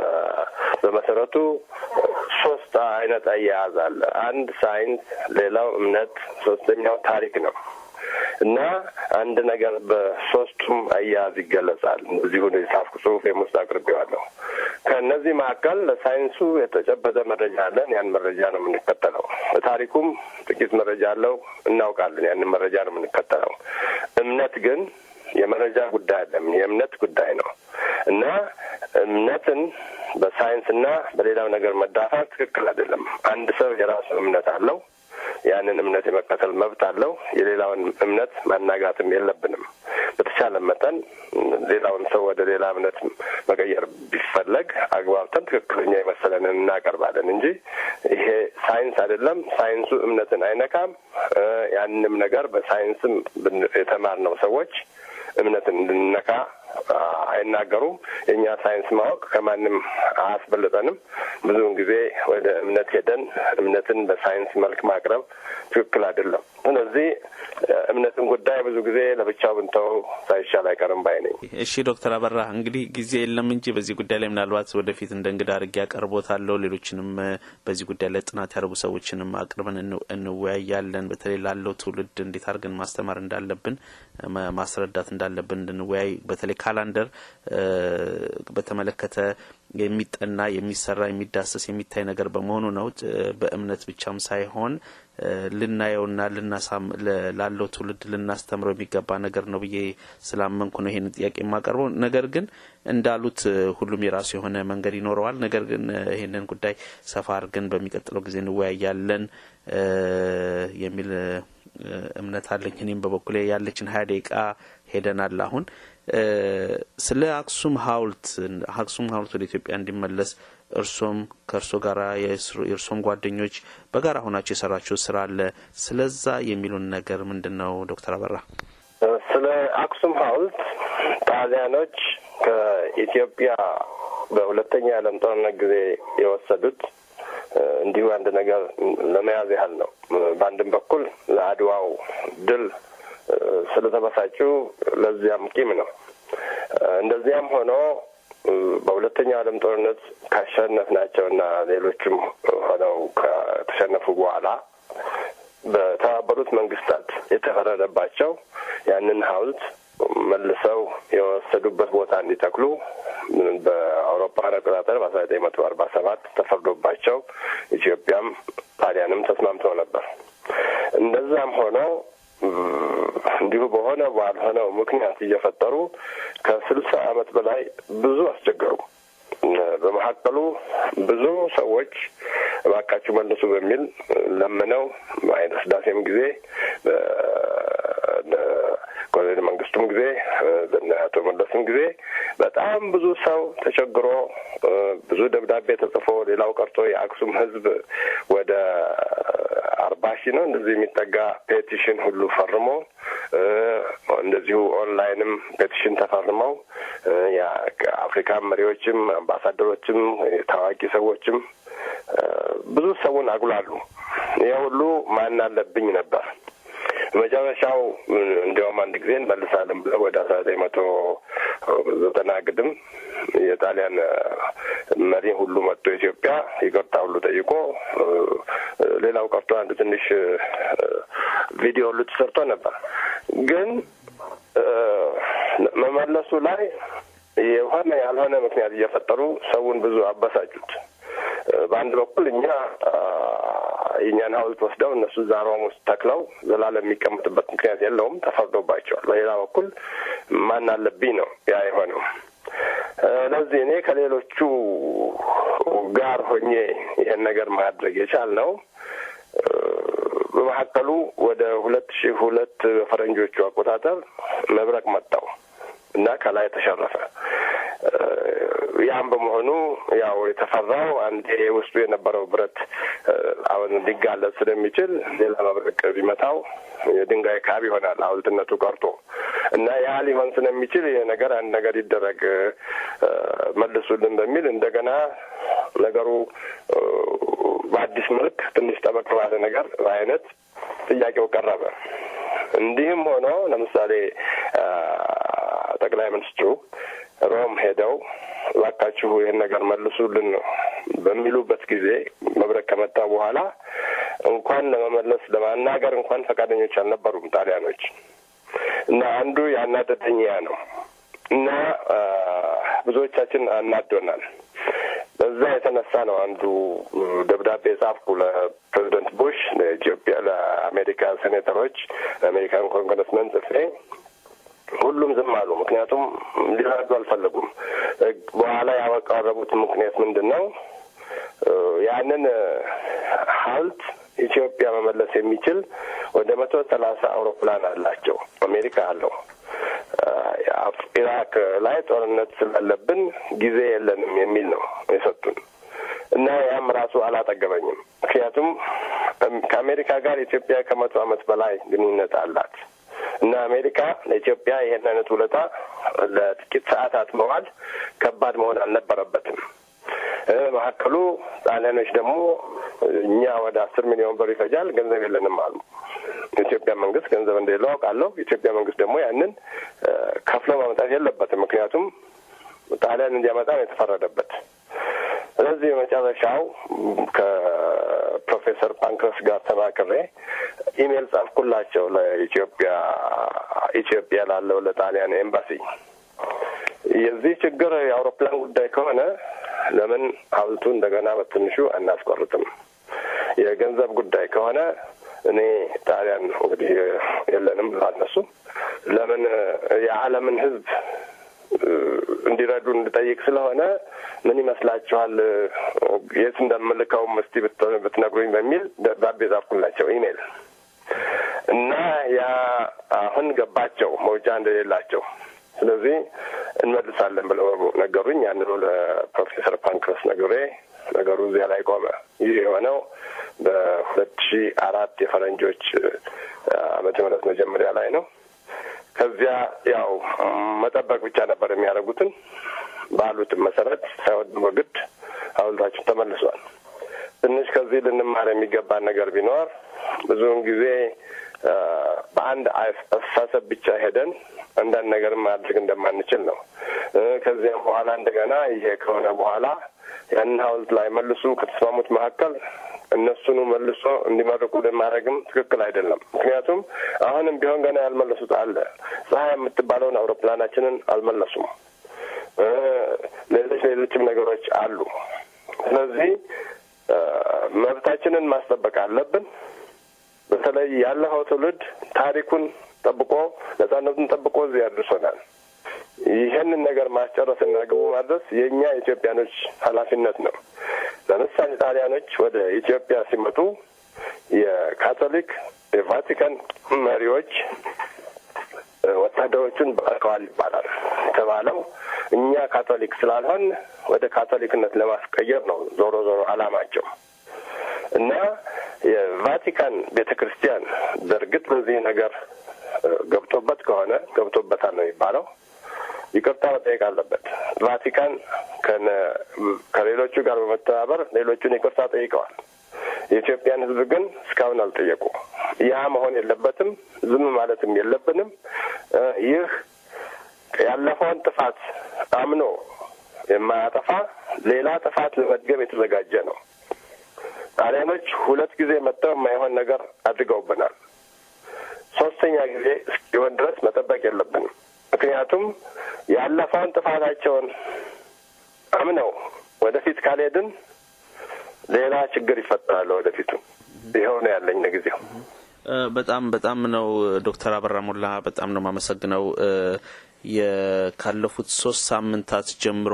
በመሰረቱ ሶስት አይነት አያያዝ አለ። አንድ ሳይንስ፣ ሌላው እምነት፣ ሶስተኛው ታሪክ ነው እና አንድ ነገር በሶስቱም አያያዝ ይገለጻል። እዚሁ የጻፍኩ ጽሁፍ ውስጥ አቅርቤዋለሁ። ከእነዚህ መካከል ለሳይንሱ የተጨበጠ መረጃ አለን። ያን መረጃ ነው የምንከተለው። ለታሪኩም ጥቂት መረጃ አለው፣ እናውቃለን። ያንን መረጃ ነው የምንከተለው። እምነት ግን የመረጃ ጉዳይ አይደለም፣ የእምነት ጉዳይ ነው እና እምነትን በሳይንስና በሌላው ነገር መዳፋት ትክክል አይደለም። አንድ ሰው የራሱ እምነት አለው። ያንን እምነት የመከተል መብት አለው። የሌላውን እምነት ማናጋትም የለብንም። በተቻለ መጠን ሌላውን ሰው ወደ ሌላ እምነት መቀየር ቢፈለግ አግባብተን ትክክለኛ የመሰለንን እናቀርባለን እንጂ ይሄ ሳይንስ አይደለም። ሳይንሱ እምነትን አይነካም። ያንንም ነገር በሳይንስም የተማርነው ሰዎች እምነትን እንድንነካ አይናገሩም። የእኛ ሳይንስ ማወቅ ከማንም አያስበልጠንም። ብዙውን ጊዜ ወደ እምነት ሄደን እምነትን በሳይንስ መልክ ማቅረብ ትክክል አይደለም። ስለዚህ እምነትን ጉዳይ ብዙ ጊዜ ለብቻው ብንተው ሳይሻል አይቀርም ባይ ነኝ። እሺ ዶክተር አበራ እንግዲህ ጊዜ የለም እንጂ በዚህ ጉዳይ ላይ ምናልባት ወደፊት እንደ እንግዳ አድርጌ ያቀርቦታለሁ። ሌሎችንም በዚህ ጉዳይ ላይ ጥናት ያደርጉ ሰዎችንም አቅርበን እንወያያለን። በተለይ ላለው ትውልድ እንዴት አድርገን ማስተማር እንዳለብን ማስረዳት እንዳለብን እንድንወያይ በተለይ ካላንደር በተመለከተ የሚጠና የሚሰራ የሚዳሰስ የሚታይ ነገር በመሆኑ ነው። በእምነት ብቻም ሳይሆን ልናየውና ላለው ትውልድ ልናስተምረው የሚገባ ነገር ነው ብዬ ስላመንኩ ነው ይሄንን ጥያቄ የማቀርበው። ነገር ግን እንዳሉት ሁሉም የራሱ የሆነ መንገድ ይኖረዋል። ነገር ግን ይሄንን ጉዳይ ሰፋ አድርገን በሚቀጥለው ጊዜ እንወያያለን የሚል እምነት አለኝ። እኔም በበኩሌ ያለችን ሀያ ደቂቃ ሄደናል አሁን ስለ አክሱም ሐውልት አክሱም ሐውልት ወደ ኢትዮጵያ እንዲመለስ እርሶም ከእርሶ ጋር የእርሶም ጓደኞች በጋራ ሆናቸው የሰራችው ስራ አለ። ስለዛ የሚሉን ነገር ምንድን ነው ዶክተር አበራ? ስለ አክሱም ሐውልት ጣሊያኖች ከኢትዮጵያ በሁለተኛ የዓለም ጦርነት ጊዜ የወሰዱት እንዲሁ አንድ ነገር ለመያዝ ያህል ነው። በአንድም በኩል ለአድዋው ድል ስለተበሳጩ ለዚያም ቂም ነው። እንደዚያም ሆኖ በሁለተኛው ዓለም ጦርነት ካሸነፍናቸውና ሌሎችም ሆነው ከተሸነፉ በኋላ በተባበሩት መንግስታት የተፈረደባቸው ያንን ሐውልት መልሰው የወሰዱበት ቦታ እንዲተክሉ በአውሮፓውያን አቆጣጠር በአስራ ዘጠኝ መቶ አርባ ሰባት ተፈርዶባቸው ኢትዮጵያም ጣሊያንም ተስማምተው ነበር። እንደዛም ሆኖ እንዲሁ በሆነ ባልሆነው ምክንያት እየፈጠሩ ከስልሳ ዓመት በላይ ብዙ አስቸገሩ። በመካከሉ ብዙ ሰዎች እባካችሁ መልሱ በሚል ለምነው በኃይለ ሥላሴም ጊዜ ኮሎኔል መንግስቱም ጊዜ በእነ አቶ መለስም ጊዜ በጣም ብዙ ሰው ተቸግሮ ብዙ ደብዳቤ ተጽፎ ሌላው ቀርቶ የአክሱም ሕዝብ ወደ አርባ ሺህ ነው እንደዚህ የሚጠጋ ፔቲሽን ሁሉ ፈርሞ እንደዚሁ ኦንላይንም ፔቲሽን ተፈርመው የአፍሪካ መሪዎችም አምባሳደሮችም ታዋቂ ሰዎችም ብዙ ሰውን አጉላሉ። ይህ ሁሉ ማን አለብኝ ነበር። መጨረሻው እንዲያውም አንድ ጊዜ እንመልሳለን ብለው ወደ አስራ ዘጠኝ መቶ ዘጠና ግድም የጣሊያን መሪ ሁሉ መጥቶ ኢትዮጵያ ይቅርታ ሁሉ ጠይቆ ሌላው ቀርቶ አንድ ትንሽ ቪዲዮ ሁሉ ተሰርቶ ነበር። ግን መመለሱ ላይ የሆነ ያልሆነ ምክንያት እየፈጠሩ ሰውን ብዙ አበሳጩት። በአንድ በኩል እኛ የእኛን ሐውልት ወስደው እነሱ እዛ ሮም ውስጥ ተክለው ዘላለም የሚቀመጥበት ምክንያት የለውም፣ ተፈርዶባቸዋል። በሌላ በኩል ማን አለብኝ ነው ያ የሆነው። ለዚህ እኔ ከሌሎቹ ጋር ሆኜ ይህን ነገር ማድረግ የቻልነው በመካከሉ ወደ ሁለት ሺህ ሁለት በፈረንጆቹ አቆጣጠር መብረቅ መጣው እና ከላይ ተሸረፈ። ያም በመሆኑ ያው የተፈራው አንዴ ውስጡ የነበረው ብረት አሁን ሊጋለጥ ስለሚችል ሌላ መብረቅ ቢመታው የድንጋይ ካብ ይሆናል ሐውልትነቱ ቀርቶ እና ያ ሊሆን ስለሚችል ይህ ነገር አንድ ነገር ይደረግ መልሱልን በሚል እንደገና ነገሩ በአዲስ መልክ ትንሽ ጠበቅ ባለ ነገር አይነት ጥያቄው ቀረበ። እንዲህም ሆኖ ለምሳሌ ጠቅላይ ሚኒስትሩ ሮም ሄደው እባካችሁ ይህን ነገር መልሱልን በሚሉበት ጊዜ መብረቅ ከመጣ በኋላ እንኳን ለመመለስ ለማናገር እንኳን ፈቃደኞች አልነበሩም ጣሊያኖች። እና አንዱ ያናደደኝ ያ ነው እና ብዙዎቻችን አናዶናል። በዛ የተነሳ ነው አንዱ ደብዳቤ ጻፍኩ ለፕሬዚደንት ቡሽ፣ ለኢትዮጵያ፣ ለአሜሪካ ሴኔተሮች፣ ለአሜሪካን ኮንግረስመን ጽፌ ሁሉም ዝም አሉ። ምክንያቱም ሊረዱ አልፈለጉም። በኋላ ያቀረቡት ምክንያት ምንድን ነው? ያንን ሐውልት ኢትዮጵያ መመለስ የሚችል ወደ መቶ ሰላሳ አውሮፕላን አላቸው። አሜሪካ አለው። ኢራክ ላይ ጦርነት ስላለብን ጊዜ የለንም የሚል ነው የሰጡን እና ያም ራሱ አላጠገበኝም። ምክንያቱም ከአሜሪካ ጋር ኢትዮጵያ ከመቶ ዓመት በላይ ግንኙነት አላት እና አሜሪካ ለኢትዮጵያ ይሄን አይነት ውለታ ለጥቂት ሰዓታት መዋል ከባድ መሆን አልነበረበትም። መካከሉ ጣሊያኖች ደግሞ እኛ ወደ አስር ሚሊዮን ብር ይፈጃል፣ ገንዘብ የለንም አሉ። የኢትዮጵያ መንግስት ገንዘብ እንደሌለው አውቃለሁ። የኢትዮጵያ መንግስት ደግሞ ያንን ከፍሎ ማምጣት የለበትም። ምክንያቱም ጣሊያን እንዲያመጣ ነው የተፈረደበት። ስለዚህ የመጨረሻው ከፕሮፌሰር ፓንክረስ ጋር ተማክሬ ኢሜል ጻፍኩላቸው ለኢትዮጵያ ኢትዮጵያ ላለው ለጣሊያን ኤምባሲ የዚህ ችግር የአውሮፕላን ጉዳይ ከሆነ ለምን ሐውልቱ እንደገና በትንሹ አናስቆርጥም? የገንዘብ ጉዳይ ከሆነ እኔ ጣሊያን እንግዲህ የለንም ብለዋል እነሱ። ለምን የዓለምን ሕዝብ እንዲረዱ እንድጠይቅ ስለሆነ ምን ይመስላችኋል? የት እንደምልከውም እስቲ ብትነግሩኝ በሚል ደብዳቤ ጻፍኩላቸው ኢሜል እና ያ አሁን ገባቸው መውጫ እንደሌላቸው ስለዚህ እንመልሳለን ብለው ነገሩኝ። ያንኑ ለፕሮፌሰር ፓንክረስ ነግሬ ነገሩ እዚያ ላይ ቆመ። ይህ የሆነው በሁለት ሺ አራት የፈረንጆች ዓመተ ምህረት መጀመሪያ ላይ ነው። ከዚያ ያው መጠበቅ ብቻ ነበር የሚያደርጉትን ባሉትም መሰረት ሳይወድ በግድ ሐውልታችን ተመልሷል። ትንሽ ከዚህ ልንማር የሚገባን ነገር ቢኖር ብዙውን ጊዜ በአንድ አስተሳሰብ ብቻ ሄደን አንዳንድ ነገር ማድረግ እንደማንችል ነው። ከዚያም በኋላ እንደገና ይሄ ከሆነ በኋላ ያንን ሐውልት ላይ መልሱ ከተስማሙት መካከል እነሱኑ መልሶ እንዲመርቁ ማድረግም ትክክል አይደለም። ምክንያቱም አሁንም ቢሆን ገና ያልመለሱት አለ። ፀሐይ የምትባለውን አውሮፕላናችንን አልመለሱም። ሌሎች ሌሎችም ነገሮች አሉ። ስለዚህ መብታችንን ማስጠበቅ አለብን። በተለይ ያለፈው ትውልድ ታሪኩን ጠብቆ ነጻነቱን ጠብቆ እዚህ ያድርሶናል። ይህንን ነገር ማስጨረስና ግቡ ማድረስ የእኛ ኢትዮጵያኖች ኃላፊነት ነው። ለምሳሌ ጣሊያኖች ወደ ኢትዮጵያ ሲመጡ የካቶሊክ የቫቲካን መሪዎች ወታደሮቹን በቀዋል ይባላል የተባለው እኛ ካቶሊክ ስላልሆን ወደ ካቶሊክነት ለማስቀየር ነው ዞሮ ዞሮ አላማቸው እና የቫቲካን ቤተ ክርስቲያን በእርግጥ በዚህ ነገር ገብቶበት ከሆነ ገብቶበታል ነው የሚባለው ይቅርታ መጠየቅ አለበት። ቫቲካን ከሌሎቹ ጋር በመተባበር ሌሎቹን ይቅርታ ጠይቀዋል። የኢትዮጵያን ሕዝብ ግን እስካሁን አልጠየቁ። ያ መሆን የለበትም። ዝም ማለትም የለብንም። ይህ ያለፈውን ጥፋት አምኖ የማያጠፋ ሌላ ጥፋት ለመድገም የተዘጋጀ ነው። ጣሊያኖች ሁለት ጊዜ መጥተው የማይሆን ነገር አድርገውብናል። ሶስተኛ ጊዜ እስኪሆን ድረስ መጠበቅ የለብንም። ምክንያቱም ያለፈውን ጥፋታቸውን አምነው ወደፊት ካልሄድን ሌላ ችግር ይፈጠራል። ወደፊቱ ይኸው ነው ያለኝ ለጊዜው። በጣም በጣም ነው ዶክተር አበራ ሞላ በጣም ነው የማመሰግነው። ካለፉት ሶስት ሳምንታት ጀምሮ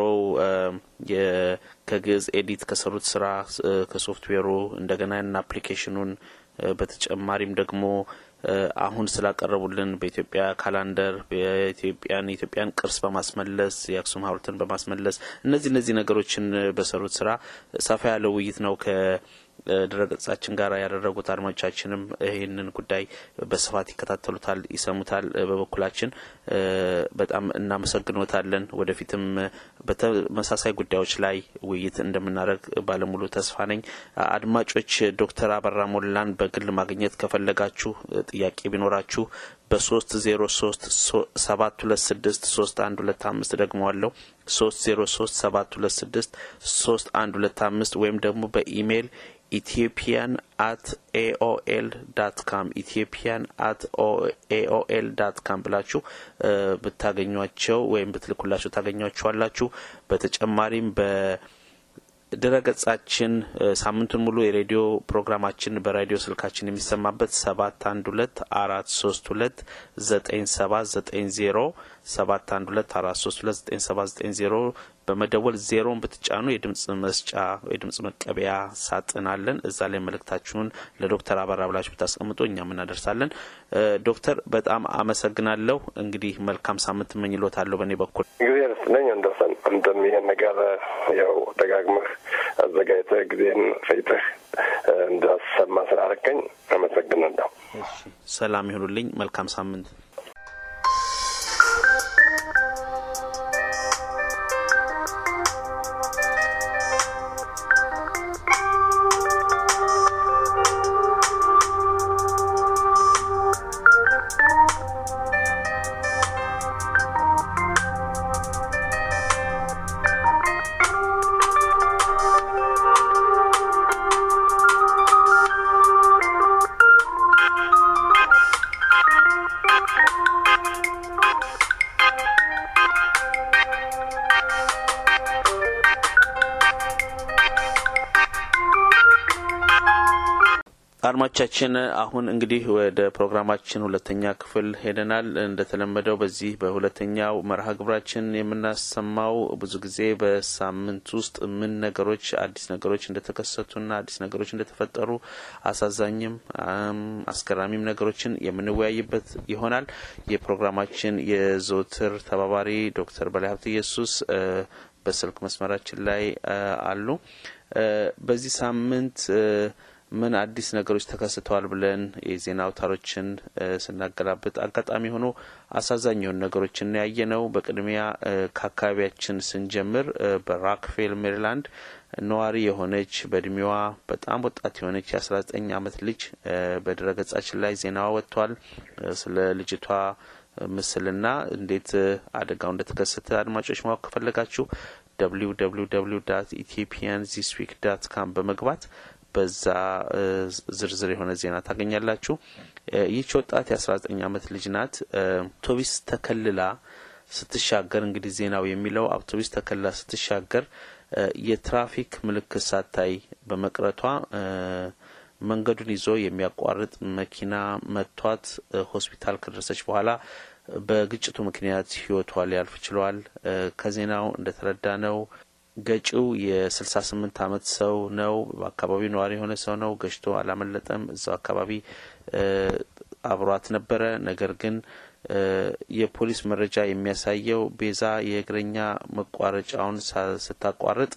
ከግዕዝ ኤዲት ከሰሩት ስራ ከሶፍትዌሩ እንደገና ና አፕሊኬሽኑን በተጨማሪም ደግሞ አሁን ስላቀረቡልን በኢትዮጵያ ካላንደር የኢትዮጵያን የኢትዮጵያን ቅርስ በማስመለስ የአክሱም ሐውልትን በማስመለስ እነዚህ እነዚህ ነገሮችን በሰሩት ስራ ሰፋ ያለ ውይይት ነው ከድረገጻችን ጋር ያደረጉት። አድማጮቻችንም ይህንን ጉዳይ በስፋት ይከታተሉታል፣ ይሰሙታል። በበኩላችን በጣም እናመሰግኖታለን። ወደፊትም በተመሳሳይ ጉዳዮች ላይ ውይይት እንደምናደርግ ባለሙሉ ተስፋ ነኝ። አድማጮች ዶክተር አበራ ሞላን በግል ማግኘት ከፈለጋችሁ ጥያቄ ቢኖራችሁ በሶስት ዜሮ ሶስት ሰባት ሁለት ስድስት ሶስት አንድ ሁለት አምስት ደግመዋለሁ ሶስት ዜሮ ሶስት ሰባት ሁለት ስድስት ሶስት አንድ ሁለት አምስት ወይም ደግሞ በኢሜይል ኢትዮጵያን አት ኤኦኤል ዳት ካም ኢትዮጵያን አት ኤኦኤል ዳት ካም ብላችሁ ብታገኟቸው ወይም ብትልኩላቸው ታገኟቸዋላችሁ። በተጨማሪም በ ድረገጻችን ሳምንቱን ሙሉ የሬዲዮ ፕሮግራማችን በራዲዮ ስልካችን የሚሰማበት ሰባት አንድ ሁለት አራት ሶስት ሁለት ዘጠኝ ሰባት ዘጠኝ ዜሮ ሰባት አንድ ሁለት አራት ሶስት ሁለት ዘጠኝ ሰባት ዘጠኝ ዜሮ በመደወል ዜሮን ብትጫኑ የድምጽ መስጫ የድምጽ መቀበያ ሳጥን አለን። እዛ ላይ መልእክታችሁን ለዶክተር አበራ ብላችሁ ብታስቀምጡ እኛም እናደርሳለን። ዶክተር በጣም አመሰግናለሁ። እንግዲህ መልካም ሳምንት እመኝልዎታለሁ በእኔ በኩል ጊዜ ርስለኝ እንደሰን አንተም ይሄን ነገር ያው ደጋግመህ አዘጋጅተህ ጊዜን ፈይተህ እንዳሰማ ስላረከኝ አመሰግናለሁ። ሰላም ይሁኑልኝ። መልካም ሳምንት። አድማጮቻችን አሁን እንግዲህ ወደ ፕሮግራማችን ሁለተኛ ክፍል ሄደናል። እንደተለመደው በዚህ በሁለተኛው መርሃ ግብራችን የምናሰማው ብዙ ጊዜ በሳምንት ውስጥ ምን ነገሮች አዲስ ነገሮች እንደተከሰቱና አዲስ ነገሮች እንደተፈጠሩ አሳዛኝም አስገራሚም ነገሮችን የምንወያይበት ይሆናል። የፕሮግራማችን የዘወትር ተባባሪ ዶክተር በላይ ሀብተ ኢየሱስ በስልክ መስመራችን ላይ አሉ። በዚህ ሳምንት ምን አዲስ ነገሮች ተከስተዋል ብለን የዜና አውታሮችን ስናገላብጥ አጋጣሚ ሆኖ አሳዛኝ የሆኑ ነገሮችን ያየ ነው። በቅድሚያ ከአካባቢያችን ስንጀምር በራክፌል ሜሪላንድ ነዋሪ የሆነች በእድሜዋ በጣም ወጣት የሆነች የአስራ ዘጠኝ አመት ልጅ በድረገጻችን ላይ ዜናዋ ወጥቷል። ስለ ልጅቷ ምስልና እንዴት አደጋው እንደተከሰተ አድማጮች ማወቅ ከፈለጋችሁ www ኢትዮጵያን ዚስ ዊክ ዳት ካም በመግባት በዛ ዝርዝር የሆነ ዜና ታገኛላችሁ። ይህች ወጣት የአስራ ዘጠኝ አመት ልጅ ናት። አውቶቢስ ተከልላ ስትሻገር እንግዲህ ዜናው የሚለው አውቶቢስ ተከልላ ስትሻገር የትራፊክ ምልክት ሳታይ በመቅረቷ መንገዱን ይዞ የሚያቋርጥ መኪና መቷት ሆስፒታል ከደረሰች በኋላ በግጭቱ ምክንያት ህይወቷ ሊያልፍ ችሏል። ከዜናው እንደተረዳ ነው ገጪው የስልሳ ስምንት አመት ሰው ነው። በአካባቢው ነዋሪ የሆነ ሰው ነው። ገጭቶ አላመለጠም። እዛው አካባቢ አብሯት ነበረ። ነገር ግን የፖሊስ መረጃ የሚያሳየው ቤዛ የእግረኛ መቋረጫውን ስታቋርጥ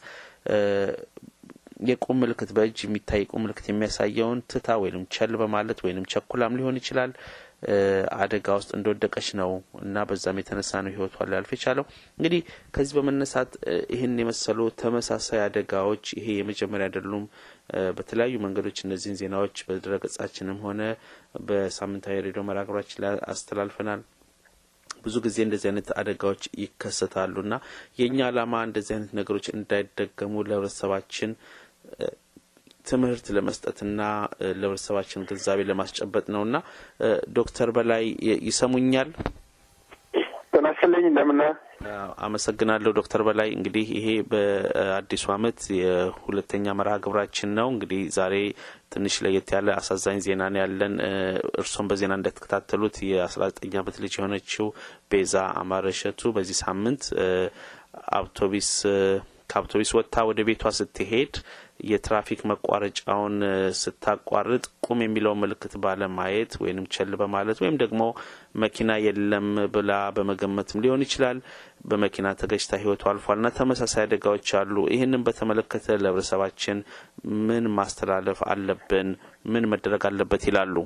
የቁም ምልክት በእጅ የሚታይ የቁም ምልክት የሚያሳየውን ትታ ወይም ቸል በማለት ወይም ቸኩላም ሊሆን ይችላል አደጋ ውስጥ እንደወደቀች ነው እና በዛም የተነሳ ነው ህይወቷ ሊያልፍ የቻለው። እንግዲህ ከዚህ በመነሳት ይህን የመሰሉ ተመሳሳይ አደጋዎች ይሄ የመጀመሪያ አይደሉም። በተለያዩ መንገዶች እነዚህን ዜናዎች በድረገጻችንም ሆነ በሳምንታዊ ሬዲዮ መራግብራችን ላይ አስተላልፈናል። ብዙ ጊዜ እንደዚህ አይነት አደጋዎች ይከሰታሉ እና የእኛ ዓላማ እንደዚህ አይነት ነገሮች እንዳይደገሙ ለህብረተሰባችን ትምህርት ለመስጠትና ለህብረተሰባችን ግንዛቤ ለማስጨበጥ ነው እና ዶክተር በላይ ይሰሙኛል? ጤና ይስጥልኝ። እንደምን አመሰግናለሁ ዶክተር በላይ። እንግዲህ ይሄ በአዲሱ አመት የሁለተኛ መርሃ ግብራችን ነው። እንግዲህ ዛሬ ትንሽ ለየት ያለ አሳዛኝ ዜና ነው ያለን። እርስዎም በዜና እንደተከታተሉት የአስራ ዘጠኝ አመት ልጅ የሆነችው ቤዛ አማረ እሸቱ በዚህ ሳምንት አውቶቢስ ከአውቶቢስ ወጥታ ወደ ቤቷ ስትሄድ የትራፊክ መቋረጫውን ስታቋርጥ ቁም የሚለውን ምልክት ባለማየት ወይንም ቸል በማለት ወይም ደግሞ መኪና የለም ብላ በመገመትም ሊሆን ይችላል በመኪና ተገጭታ ህይወቱ አልፏልና ተመሳሳይ አደጋዎች አሉ። ይህንን በተመለከተ ለህብረተሰባችን ምን ማስተላለፍ አለብን? ምን መደረግ አለበት ይላሉ?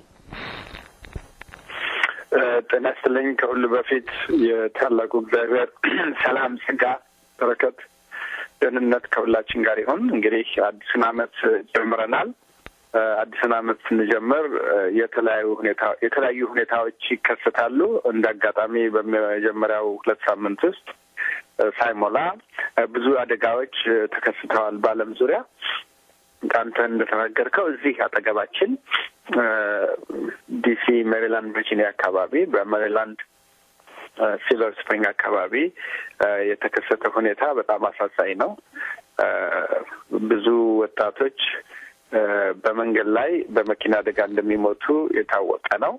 ጤና ይስጥልኝ። ከሁሉ በፊት የታላቁ እግዚአብሔር ሰላም፣ ጸጋ፣ በረከት ደህንነት ከሁላችን ጋር ይሁን። እንግዲህ አዲሱን አመት ጀምረናል። አዲሱን አመት ስንጀምር የተለያዩ ሁኔታ የተለያዩ ሁኔታዎች ይከሰታሉ። እንደ አጋጣሚ በመጀመሪያው ሁለት ሳምንት ውስጥ ሳይሞላ ብዙ አደጋዎች ተከስተዋል በዓለም ዙሪያ። አንተ እንደተናገርከው እዚህ አጠገባችን ዲሲ፣ ሜሪላንድ፣ ቨርጂኒያ አካባቢ በሜሪላንድ ሲልቨር ስፕሪንግ አካባቢ የተከሰተ ሁኔታ በጣም አሳዛኝ ነው። ብዙ ወጣቶች በመንገድ ላይ በመኪና አደጋ እንደሚሞቱ የታወቀ ነው።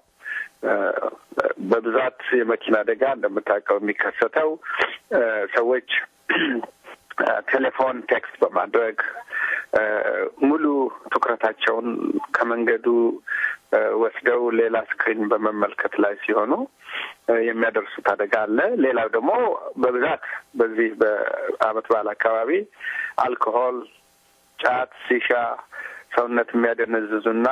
በብዛት የመኪና አደጋ እንደምታውቀው የሚከሰተው ሰዎች ቴሌፎን ቴክስት በማድረግ ሙሉ ትኩረታቸውን ከመንገዱ ወስደው ሌላ ስክሪን በመመልከት ላይ ሲሆኑ የሚያደርሱት አደጋ አለ። ሌላው ደግሞ በብዛት በዚህ በዓመት በዓል አካባቢ አልኮሆል፣ ጫት፣ ሲሻ ሰውነት የሚያደነዝዙና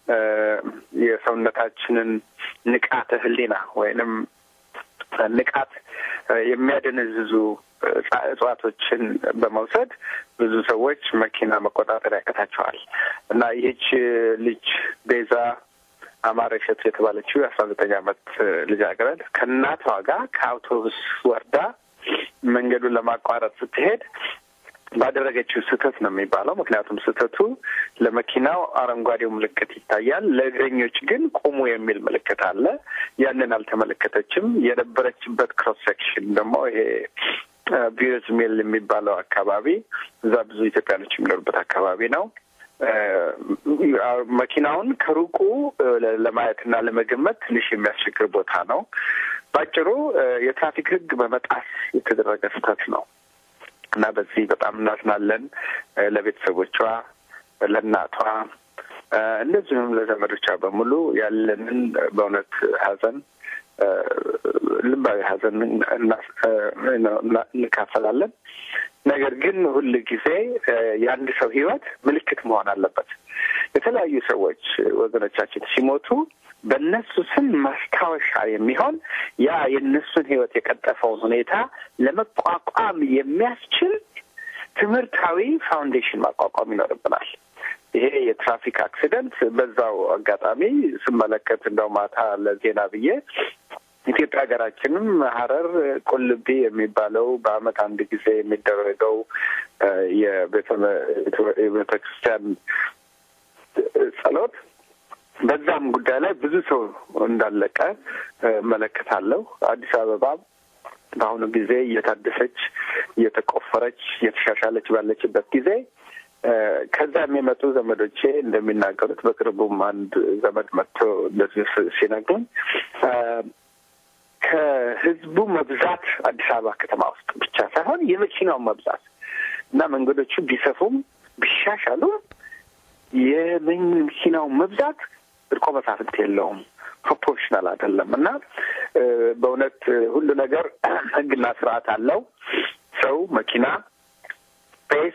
የሰውነታችንን ንቃተ ሕሊና ወይንም ንቃት የሚያደነዝዙ እጽዋቶችን በመውሰድ ብዙ ሰዎች መኪና መቆጣጠር ያቀታቸዋል እና ይህች ልጅ ቤዛ አማረ እሸቱ የተባለችው የአስራ ዘጠኝ ዓመት ልጃገረድ ከእናቷ ጋር ከአውቶቡስ ወርዳ መንገዱን ለማቋረጥ ስትሄድ ባደረገችው ስህተት ነው የሚባለው። ምክንያቱም ስህተቱ ለመኪናው አረንጓዴው ምልክት ይታያል፣ ለእግረኞች ግን ቁሙ የሚል ምልክት አለ። ያንን አልተመለከተችም። የነበረችበት ክሮስ ሴክሽን ደግሞ ይሄ ቢርዝ ሚል የሚባለው አካባቢ እዛ ብዙ ኢትዮጵያኖች የሚኖሩበት አካባቢ ነው። መኪናውን ከሩቁ ለማየትና ለመገመት ትንሽ የሚያስቸግር ቦታ ነው። ባጭሩ የትራፊክ ሕግ በመጣስ የተደረገ ስህተት ነው እና በዚህ በጣም እናዝናለን። ለቤተሰቦቿ፣ ለእናቷ እንደዚሁም ለዘመዶቿ በሙሉ ያለንን በእውነት ሐዘን ልባዊ ሐዘን እንካፈላለን። ነገር ግን ሁል ጊዜ የአንድ ሰው ህይወት ምልክት መሆን አለበት። የተለያዩ ሰዎች ወገኖቻችን ሲሞቱ በእነሱ ስም ማስታወሻ የሚሆን ያ የእነሱን ህይወት የቀጠፈውን ሁኔታ ለመቋቋም የሚያስችል ትምህርታዊ ፋውንዴሽን ማቋቋም ይኖርብናል። ይሄ የትራፊክ አክሲደንት በዛው አጋጣሚ ስመለከት እንደው ማታ ለዜና ብዬ ኢትዮጵያ ሀገራችንም ሀረር ቁልቢ የሚባለው በዓመት አንድ ጊዜ የሚደረገው የቤተ ክርስቲያን ጸሎት በዛም ጉዳይ ላይ ብዙ ሰው እንዳለቀ እመለከታለሁ። አዲስ አበባ በአሁኑ ጊዜ እየታደሰች እየተቆፈረች እየተሻሻለች ባለችበት ጊዜ ከዛ የሚመጡ ዘመዶቼ እንደሚናገሩት በቅርቡም አንድ ዘመድ መጥቶ እንደዚህ ሲነግሩኝ ከህዝቡ መብዛት አዲስ አበባ ከተማ ውስጥ ብቻ ሳይሆን የመኪናው መብዛት እና መንገዶቹ ቢሰፉም ቢሻሻሉም የመኪናው መብዛት እርቆ መሳፍንት የለውም፣ ፕሮፖርሽናል አይደለም እና በእውነት ሁሉ ነገር ህግና ስርዓት አለው። ሰው መኪና ስፔስ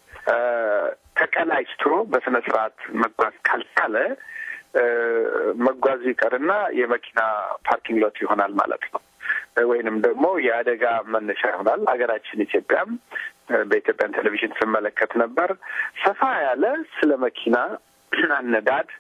ተቀናጅቶ በስነ ስርዓት መጓዝ ካልቻለ መጓዙ ይቀርና የመኪና ፓርኪንግ ሎት ይሆናል ማለት ነው። ወይንም ደግሞ የአደጋ መነሻ ይሆናል። ሀገራችን ኢትዮጵያም በኢትዮጵያን ቴሌቪዥን ስመለከት ነበር ሰፋ ያለ ስለ መኪና አነዳድ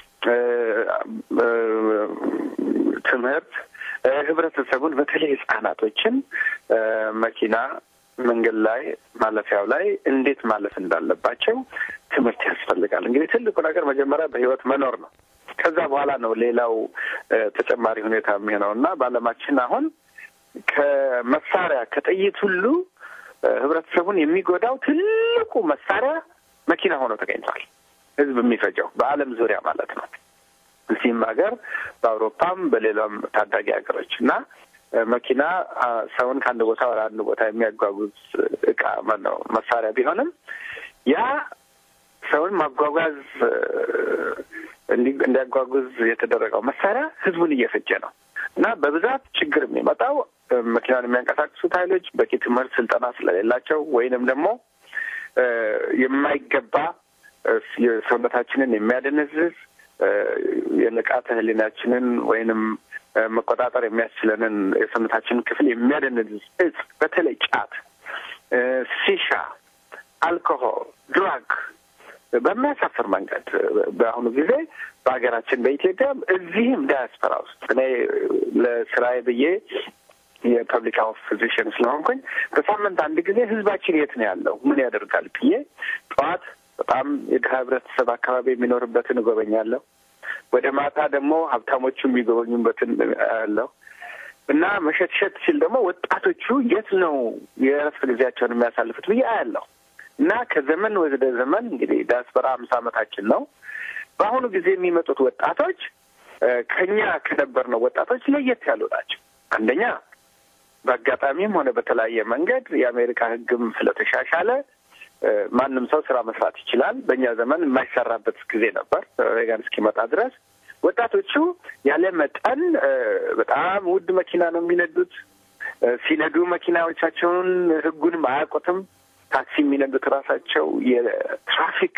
ትምህርት ህብረተሰቡን በተለይ ህጻናቶችን መኪና መንገድ ላይ ማለፊያው ላይ እንዴት ማለፍ እንዳለባቸው ትምህርት ያስፈልጋል። እንግዲህ ትልቁ ነገር መጀመሪያ በህይወት መኖር ነው። ከዛ በኋላ ነው ሌላው ተጨማሪ ሁኔታ የሚሆነው እና በዓለማችን አሁን ከመሳሪያ ከጥይት ሁሉ ህብረተሰቡን የሚጎዳው ትልቁ መሳሪያ መኪና ሆኖ ተገኝቷል። ህዝብ የሚፈጀው በዓለም ዙሪያ ማለት ነው። እዚህም ሀገር በአውሮፓም በሌላም ታዳጊ ሀገሮች እና መኪና ሰውን ከአንድ ቦታ ወደ አንድ ቦታ የሚያጓጉዝ እቃ ነው መሳሪያ ቢሆንም ያ ሰውን ማጓጓዝ እንዲያጓጉዝ የተደረገው መሳሪያ ህዝቡን እየፈጀ ነው እና በብዛት ችግር የሚመጣው መኪናን የሚያንቀሳቅሱት ኃይሎች በቂ ትምህርት ስልጠና ስለሌላቸው ወይንም ደግሞ የማይገባ የሰውነታችንን የሚያደነዝዝ የንቃተ ህሊናችንን ወይንም መቆጣጠር የሚያስችለንን የሰውነታችንን ክፍል የሚያደነዝዝ እጽ፣ በተለይ ጫት፣ ሲሻ፣ አልኮሆል፣ ድራግ በሚያሳፍር መንገድ በአሁኑ ጊዜ በሀገራችን በኢትዮጵያ እዚህም ዳያስፖራ ውስጥ እኔ ለስራዬ ብዬ የፐብሊክ ሄልዝ ፊዚሽን ስለሆንኩኝ በሳምንት አንድ ጊዜ ህዝባችን የት ነው ያለው ምን ያደርጋል ብዬ ጠዋት በጣም የድሀ ህብረተሰብ አካባቢ የሚኖርበትን እጎበኛለሁ። ወደ ማታ ደግሞ ሀብታሞቹ የሚጎበኙበትን ያለው እና መሸትሸት ሲል ደግሞ ወጣቶቹ የት ነው የእረፍት ጊዜያቸውን የሚያሳልፉት ብዬ አያለሁ። እና ከዘመን ወደ ዘመን እንግዲህ ዳያስፖራ አምሳ ዓመታችን ነው። በአሁኑ ጊዜ የሚመጡት ወጣቶች ከኛ ከነበርነው ወጣቶች ለየት ያሉ ናቸው። አንደኛ በአጋጣሚም ሆነ በተለያየ መንገድ የአሜሪካ ህግም ስለተሻሻለ ማንም ሰው ስራ መስራት ይችላል። በእኛ ዘመን የማይሰራበት ጊዜ ነበር ሬጋን እስኪመጣ ድረስ። ወጣቶቹ ያለ መጠን በጣም ውድ መኪና ነው የሚነዱት። ሲነዱ መኪናዎቻቸውን ህጉንም አያውቁትም። ታክሲ የሚነዱት ራሳቸው የትራፊክ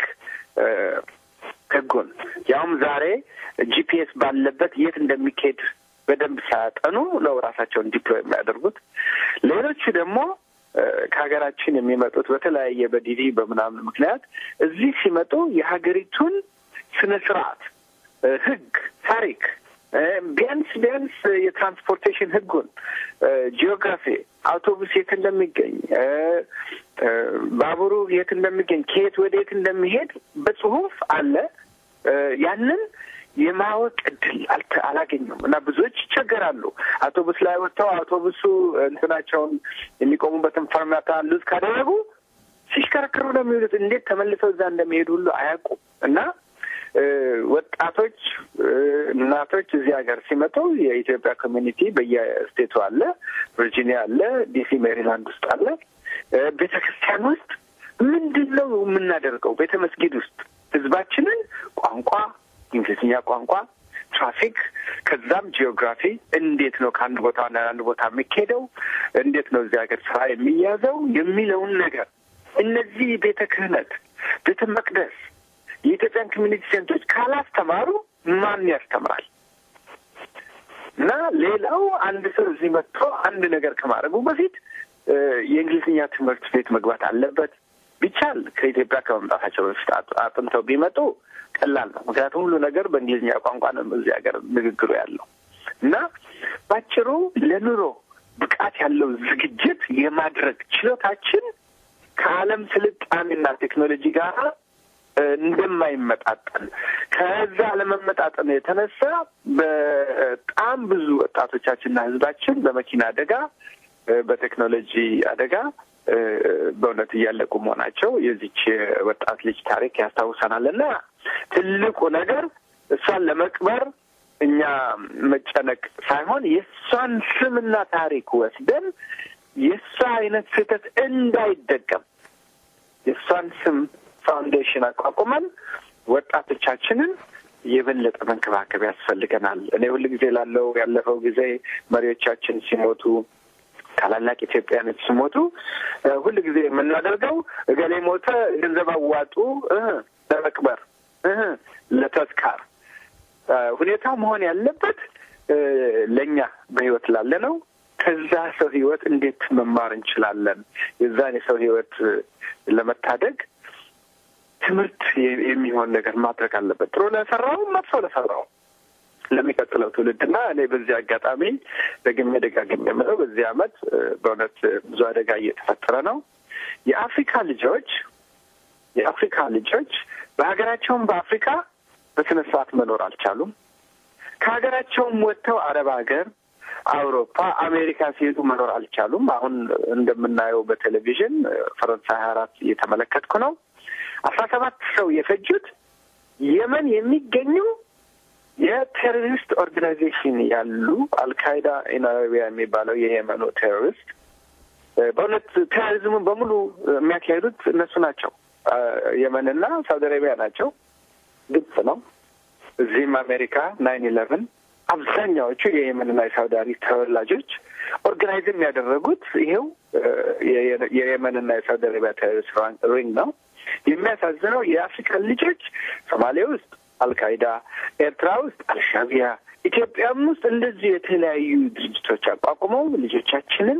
ህጉን ያውም ዛሬ ጂፒኤስ ባለበት የት እንደሚካሄድ በደንብ ሳያጠኑ ነው ራሳቸውን ዲፕሎይ የሚያደርጉት። ሌሎቹ ደግሞ ከሀገራችን የሚመጡት በተለያየ በዲዲ በምናምን ምክንያት እዚህ ሲመጡ የሀገሪቱን ስነ ስርዓት፣ ህግ፣ ታሪክ ቢያንስ ቢያንስ የትራንስፖርቴሽን ህጉን፣ ጂኦግራፊ፣ አውቶቡስ የት እንደሚገኝ፣ ባቡሩ የት እንደሚገኝ፣ ከየት ወደ የት እንደሚሄድ በጽሁፍ አለ። ያንን የማወቅ እድል አላገኙም እና ብዙዎች ይቸገራሉ። አውቶቡስ ላይ ወጥተው አውቶቡሱ እንትናቸውን የሚቆሙበትን ፈርማታ ሉዝ ካደረጉ ሲሽከረክሩ ነው የሚውሉት። እንዴት ተመልሰው እዛ እንደሚሄዱ ሁሉ አያውቁም እና ወጣቶች እናቶች እዚህ ሀገር ሲመጡ የኢትዮጵያ ኮሚኒቲ በየስቴቱ አለ፣ ቨርጂኒያ አለ፣ ዲሲ ሜሪላንድ ውስጥ አለ። ቤተ ክርስቲያን ውስጥ ምንድን ነው የምናደርገው? ቤተ መስጊድ ውስጥ ህዝባችንን ቋንቋ እንግሊዝኛ ቋንቋ፣ ትራፊክ፣ ከዛም ጂኦግራፊ እንዴት ነው ከአንድ ቦታ ወደ አንድ ቦታ የሚካሄደው፣ እንዴት ነው እዚህ ሀገር ስራ የሚያዘው የሚለውን ነገር እነዚህ ቤተ ክህነት፣ ቤተ መቅደስ፣ የኢትዮጵያን ኮሚኒቲ ሴንቶች ካላስተማሩ ማን ያስተምራል? እና ሌላው አንድ ሰው እዚህ መጥቶ አንድ ነገር ከማድረጉ በፊት የእንግሊዝኛ ትምህርት ቤት መግባት አለበት። ቢቻል ከኢትዮጵያ ከመምጣታቸው በፊት አጥንተው ቢመጡ ቀላል ነው። ምክንያቱም ሁሉ ነገር በእንግሊዝኛ ቋንቋ ነው እዚህ ሀገር ንግግሩ ያለው እና ባጭሩ ለኑሮ ብቃት ያለው ዝግጅት የማድረግ ችሎታችን ከዓለም ስልጣኔና ቴክኖሎጂ ጋር እንደማይመጣጠን ከዛ ለመመጣጠን የተነሳ በጣም ብዙ ወጣቶቻችንና ህዝባችን በመኪና አደጋ፣ በቴክኖሎጂ አደጋ በእውነት እያለቁ መሆናቸው የዚች ወጣት ልጅ ታሪክ ያስታውሰናል እና ትልቁ ነገር እሷን ለመቅበር እኛ መጨነቅ ሳይሆን የእሷን ስምና ታሪክ ወስደን የእሷ አይነት ስህተት እንዳይደገም የእሷን ስም ፋውንዴሽን አቋቁመን ወጣቶቻችንን የበለጠ መንከባከብ ያስፈልገናል። እኔ ሁል ጊዜ ላለው ያለፈው ጊዜ መሪዎቻችን ሲሞቱ ታላላቅ ኢትዮጵያኖች ሲሞቱ ሁል ጊዜ የምናደርገው እገሌ ሞተ፣ ገንዘብ አዋጡ ለመቅበር ለተዝካር ሁኔታው መሆን ያለበት ለእኛ በህይወት ላለ ነው። ከዛ ሰው ህይወት እንዴት መማር እንችላለን? የዛን የሰው ህይወት ለመታደግ ትምህርት የሚሆን ነገር ማድረግ አለበት። ጥሩ ለሰራው፣ መጥፎ ለሰራው ለሚቀጥለው ትውልድና እኔ በዚህ አጋጣሚ ደግሜ ደጋግሜ የምለው በዚህ አመት በእውነት ብዙ አደጋ እየተፈጠረ ነው። የአፍሪካ ልጆች የአፍሪካ ልጆች በሀገራቸውም በአፍሪካ በስነ ስርዓት መኖር አልቻሉም። ከሀገራቸውም ወጥተው አረብ ሀገር፣ አውሮፓ፣ አሜሪካ ሲሄዱ መኖር አልቻሉም። አሁን እንደምናየው በቴሌቪዥን ፈረንሳይ ሀያ አራት እየተመለከትኩ ነው። አስራ ሰባት ሰው የፈጁት የመን የሚገኙ የቴሮሪስት ኦርጋናይዜሽን ያሉ አልካይዳ ኢን አረቢያ የሚባለው የየመኑ ቴሮሪስት በእውነት ቴሮሪዝሙን በሙሉ የሚያካሂዱት እነሱ ናቸው። የመንና ሳውዲ አረቢያ ናቸው። ግብጽ ነው። እዚህም አሜሪካ ናይን ኢለቨን አብዛኛዎቹ የየመንና የሳውዲ አረቢያ ተወላጆች ኦርጋናይዝም ያደረጉት ይሄው የየመንና የሳውዲ አረቢያ ቴሮሪስት ሪንግ ነው። የሚያሳዝነው የአፍሪካን ልጆች ሶማሌ ውስጥ አልካይዳ፣ ኤርትራ ውስጥ አልሻቢያ፣ ኢትዮጵያም ውስጥ እንደዚህ የተለያዩ ድርጅቶች አቋቁመው ልጆቻችንን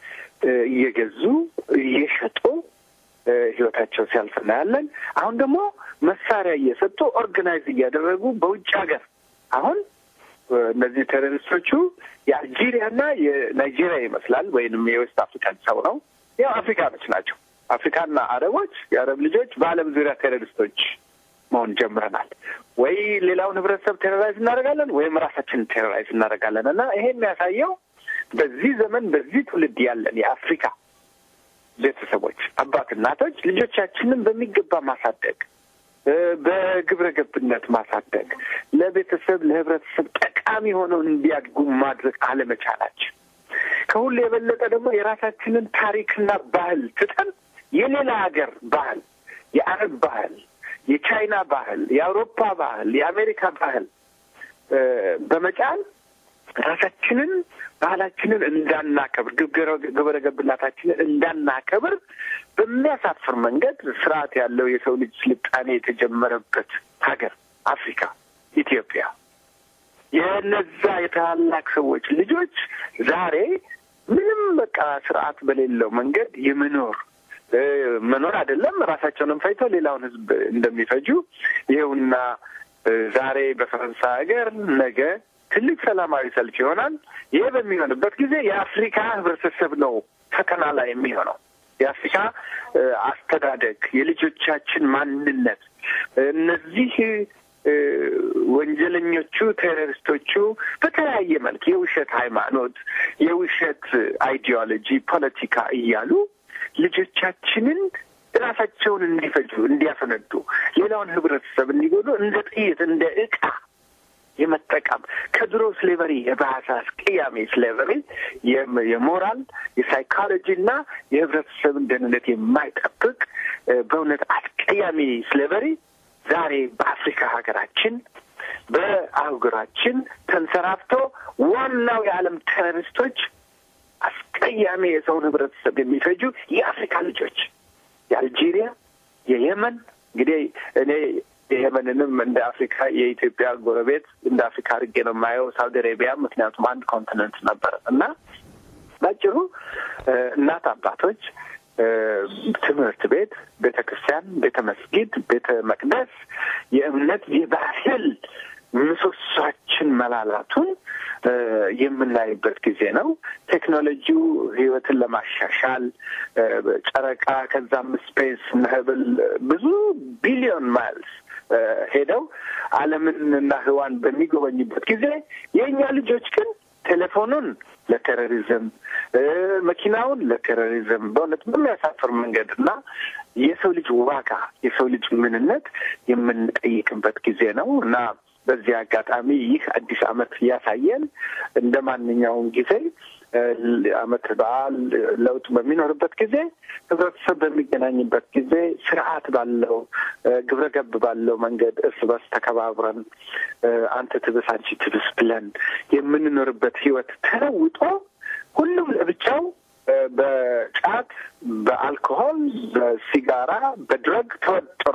እየገዙ እየሸጡ ህይወታቸው ሲያልፍ እናያለን። አሁን ደግሞ መሳሪያ እየሰጡ ኦርጋናይዝ እያደረጉ በውጭ ሀገር አሁን እነዚህ ቴሮሪስቶቹ የአልጄሪያና የናይጄሪያ ይመስላል ወይንም የዌስት አፍሪካን ሰው ነው። ያው አፍሪካኖች ናቸው። አፍሪካና አረቦች የአረብ ልጆች በዓለም ዙሪያ ቴሮሪስቶች መሆን ጀምረናል። ወይ ሌላውን ህብረተሰብ ቴሮራይዝ እናደርጋለን ወይም ራሳችንን ቴሮራይዝ እናደርጋለን እና ይሄ የሚያሳየው በዚህ ዘመን በዚህ ትውልድ ያለን የአፍሪካ ቤተሰቦች አባት እናቶች ልጆቻችንን በሚገባ ማሳደግ በግብረ ገብነት ማሳደግ ለቤተሰብ ለህብረተሰብ ጠቃሚ ሆነው እንዲያድጉ ማድረግ አለመቻላችን ከሁሉ የበለጠ ደግሞ የራሳችንን ታሪክና ባህል ትተን የሌላ ሀገር ባህል የአረብ ባህል የቻይና ባህል፣ የአውሮፓ ባህል፣ የአሜሪካ ባህል በመጫን ራሳችንን ባህላችንን እንዳናከብር ግብረ ገብነታችንን እንዳናከብር በሚያሳፍር መንገድ ስርዓት ያለው የሰው ልጅ ስልጣኔ የተጀመረበት ሀገር አፍሪካ ኢትዮጵያ የነዛ የታላላቅ ሰዎች ልጆች ዛሬ ምንም በቃ ስርዓት በሌለው መንገድ የመኖር መኖር አይደለም ራሳቸውንም ፈይተው ሌላውን ሕዝብ እንደሚፈጁ ይኸውና ዛሬ በፈረንሳይ ሀገር ነገ ትልቅ ሰላማዊ ሰልፍ ይሆናል። ይሄ በሚሆንበት ጊዜ የአፍሪካ ህብረተሰብ ነው ፈተና ላይ የሚሆነው። የአፍሪካ አስተዳደግ፣ የልጆቻችን ማንነት እነዚህ ወንጀለኞቹ ቴሮሪስቶቹ በተለያየ መልክ የውሸት ሃይማኖት፣ የውሸት አይዲዮሎጂ፣ ፖለቲካ እያሉ ልጆቻችንን ራሳቸውን እንዲፈጁ እንዲያፈነዱ፣ ሌላውን ህብረተሰብ እንዲጎዱ እንደ ጥይት እንደ እቃ የመጠቀም ከድሮ ስሌቨሪ የባሰ አስቀያሚ ስሌቨሪ የሞራል የሳይኮሎጂ እና የህብረተሰብን ደህንነት የማይጠብቅ በእውነት አስቀያሚ ስሌቨሪ ዛሬ በአፍሪካ ሀገራችን በአህጉራችን ተንሰራፍቶ ዋናው የዓለም ቴሮሪስቶች አስቀያሚ የሰውን ህብረተሰብ የሚፈጁ የአፍሪካ ልጆች የአልጄሪያ፣ የየመን እንግዲህ እኔ የየመንንም እንደ አፍሪካ የኢትዮጵያ ጎረቤት እንደ አፍሪካ አድርጌ ነው የማየው። ሳውዲ አሬቢያ ምክንያቱም አንድ ኮንቲነንት ነበር እና ባጭሩ እናት አባቶች ትምህርት ቤት፣ ቤተ ክርስቲያን፣ ቤተ መስጊድ፣ ቤተ መቅደስ የእምነት የባህል ምሰሷችን መላላቱን የምናይበት ጊዜ ነው። ቴክኖሎጂው ህይወትን ለማሻሻል ጨረቃ ከዛም ስፔስ ነህብል ብዙ ቢሊዮን ማይልስ ሄደው ዓለምን እና ህዋን በሚጎበኙበት ጊዜ የእኛ ልጆች ግን ቴሌፎኑን ለቴሮሪዝም መኪናውን ለቴሮሪዝም በእውነት በሚያሳፍር መንገድ እና የሰው ልጅ ዋጋ የሰው ልጅ ምንነት የምንጠይቅበት ጊዜ ነው እና በዚህ አጋጣሚ ይህ አዲስ ዓመት እያሳየን እንደ ማንኛውም ጊዜ ዓመት በዓል ለውጥ በሚኖርበት ጊዜ ህብረተሰብ በሚገናኝበት ጊዜ ስርዓት ባለው ግብረ ገብ ባለው መንገድ እርስ በርስ ተከባብረን አንተ ትብስ አንቺ ትብስ ብለን የምንኖርበት ህይወት ተለውጦ ሁሉም ለብቻው በጫት፣ በአልኮሆል፣ በሲጋራ፣ በድረግ ተወጥሮ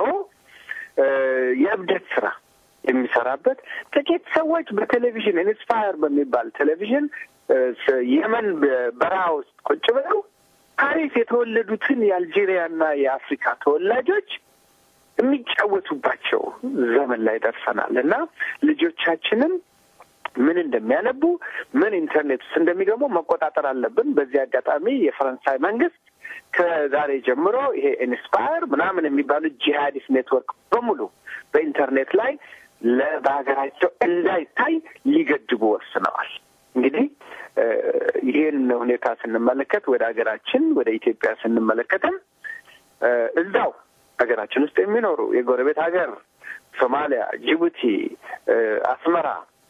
የእብደት ስራ የሚሰራበት ጥቂት ሰዎች በቴሌቪዥን ኢንስፓየር በሚባል ቴሌቪዥን የመን በረሃ ውስጥ ቁጭ ብለው ፓሪስ የተወለዱትን የአልጄሪያና የአፍሪካ ተወላጆች የሚጫወቱባቸው ዘመን ላይ ደርሰናል እና ልጆቻችንን ምን እንደሚያነቡ ምን ኢንተርኔት ውስጥ እንደሚገቡ መቆጣጠር አለብን። በዚህ አጋጣሚ የፈረንሳይ መንግስት ከዛሬ ጀምሮ ይሄ ኢንስፓየር ምናምን የሚባሉት ጂሃዲስ ኔትወርክ በሙሉ በኢንተርኔት ላይ በሀገራቸው እንዳይታይ ሊገድቡ ወስነዋል። እንግዲህ ይህን ሁኔታ ስንመለከት ወደ ሀገራችን ወደ ኢትዮጵያ ስንመለከትም እዛው ሀገራችን ውስጥ የሚኖሩ የጎረቤት ሀገር ሶማሊያ፣ ጅቡቲ፣ አስመራ፣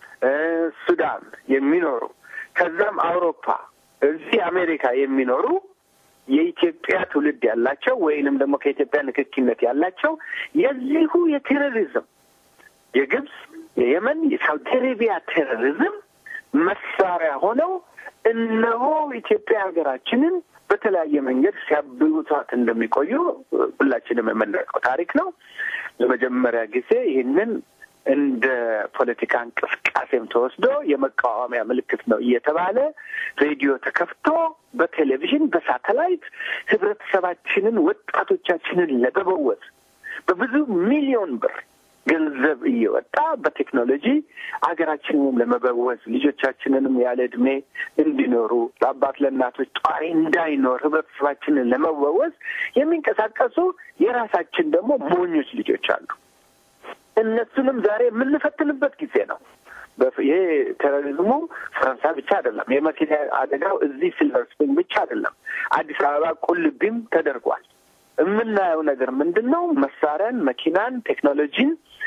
ሱዳን የሚኖሩ ከዛም አውሮፓ፣ እዚህ አሜሪካ የሚኖሩ የኢትዮጵያ ትውልድ ያላቸው ወይንም ደግሞ ከኢትዮጵያ ንክኪነት ያላቸው የዚሁ የቴሮሪዝም የግብፅ፣ የየመን፣ የሳውዲ አረቢያ ቴሮሪዝም መሳሪያ ሆነው እነሆ ኢትዮጵያ ሀገራችንን በተለያየ መንገድ ሲያብዩቷት እንደሚቆዩ ሁላችንም የምናውቀው ታሪክ ነው። ለመጀመሪያ ጊዜ ይህንን እንደ ፖለቲካ እንቅስቃሴም ተወስዶ የመቃወሚያ ምልክት ነው እየተባለ ሬዲዮ ተከፍቶ በቴሌቪዥን በሳተላይት ህብረተሰባችንን ወጣቶቻችንን ለመበወዝ በብዙ ሚሊዮን ብር ገንዘብ እየወጣ በቴክኖሎጂ ሀገራችንንም ለመበወዝ ልጆቻችንንም ያለ እድሜ እንዲኖሩ ለአባት ለእናቶች ጧሪ እንዳይኖር ህብረተሰባችንን ለመበወዝ የሚንቀሳቀሱ የራሳችን ደግሞ ሞኞች ልጆች አሉ። እነሱንም ዛሬ የምንፈትንበት ጊዜ ነው። ይሄ ቴሮሪዝሙ ፈረንሳይ ብቻ አይደለም። የመኪና አደጋው እዚህ ሲልቨር ስፕሪንግ ብቻ አይደለም። አዲስ አበባ ቁልቢም ተደርጓል። የምናየው ነገር ምንድን ነው? መሳሪያን፣ መኪናን፣ ቴክኖሎጂን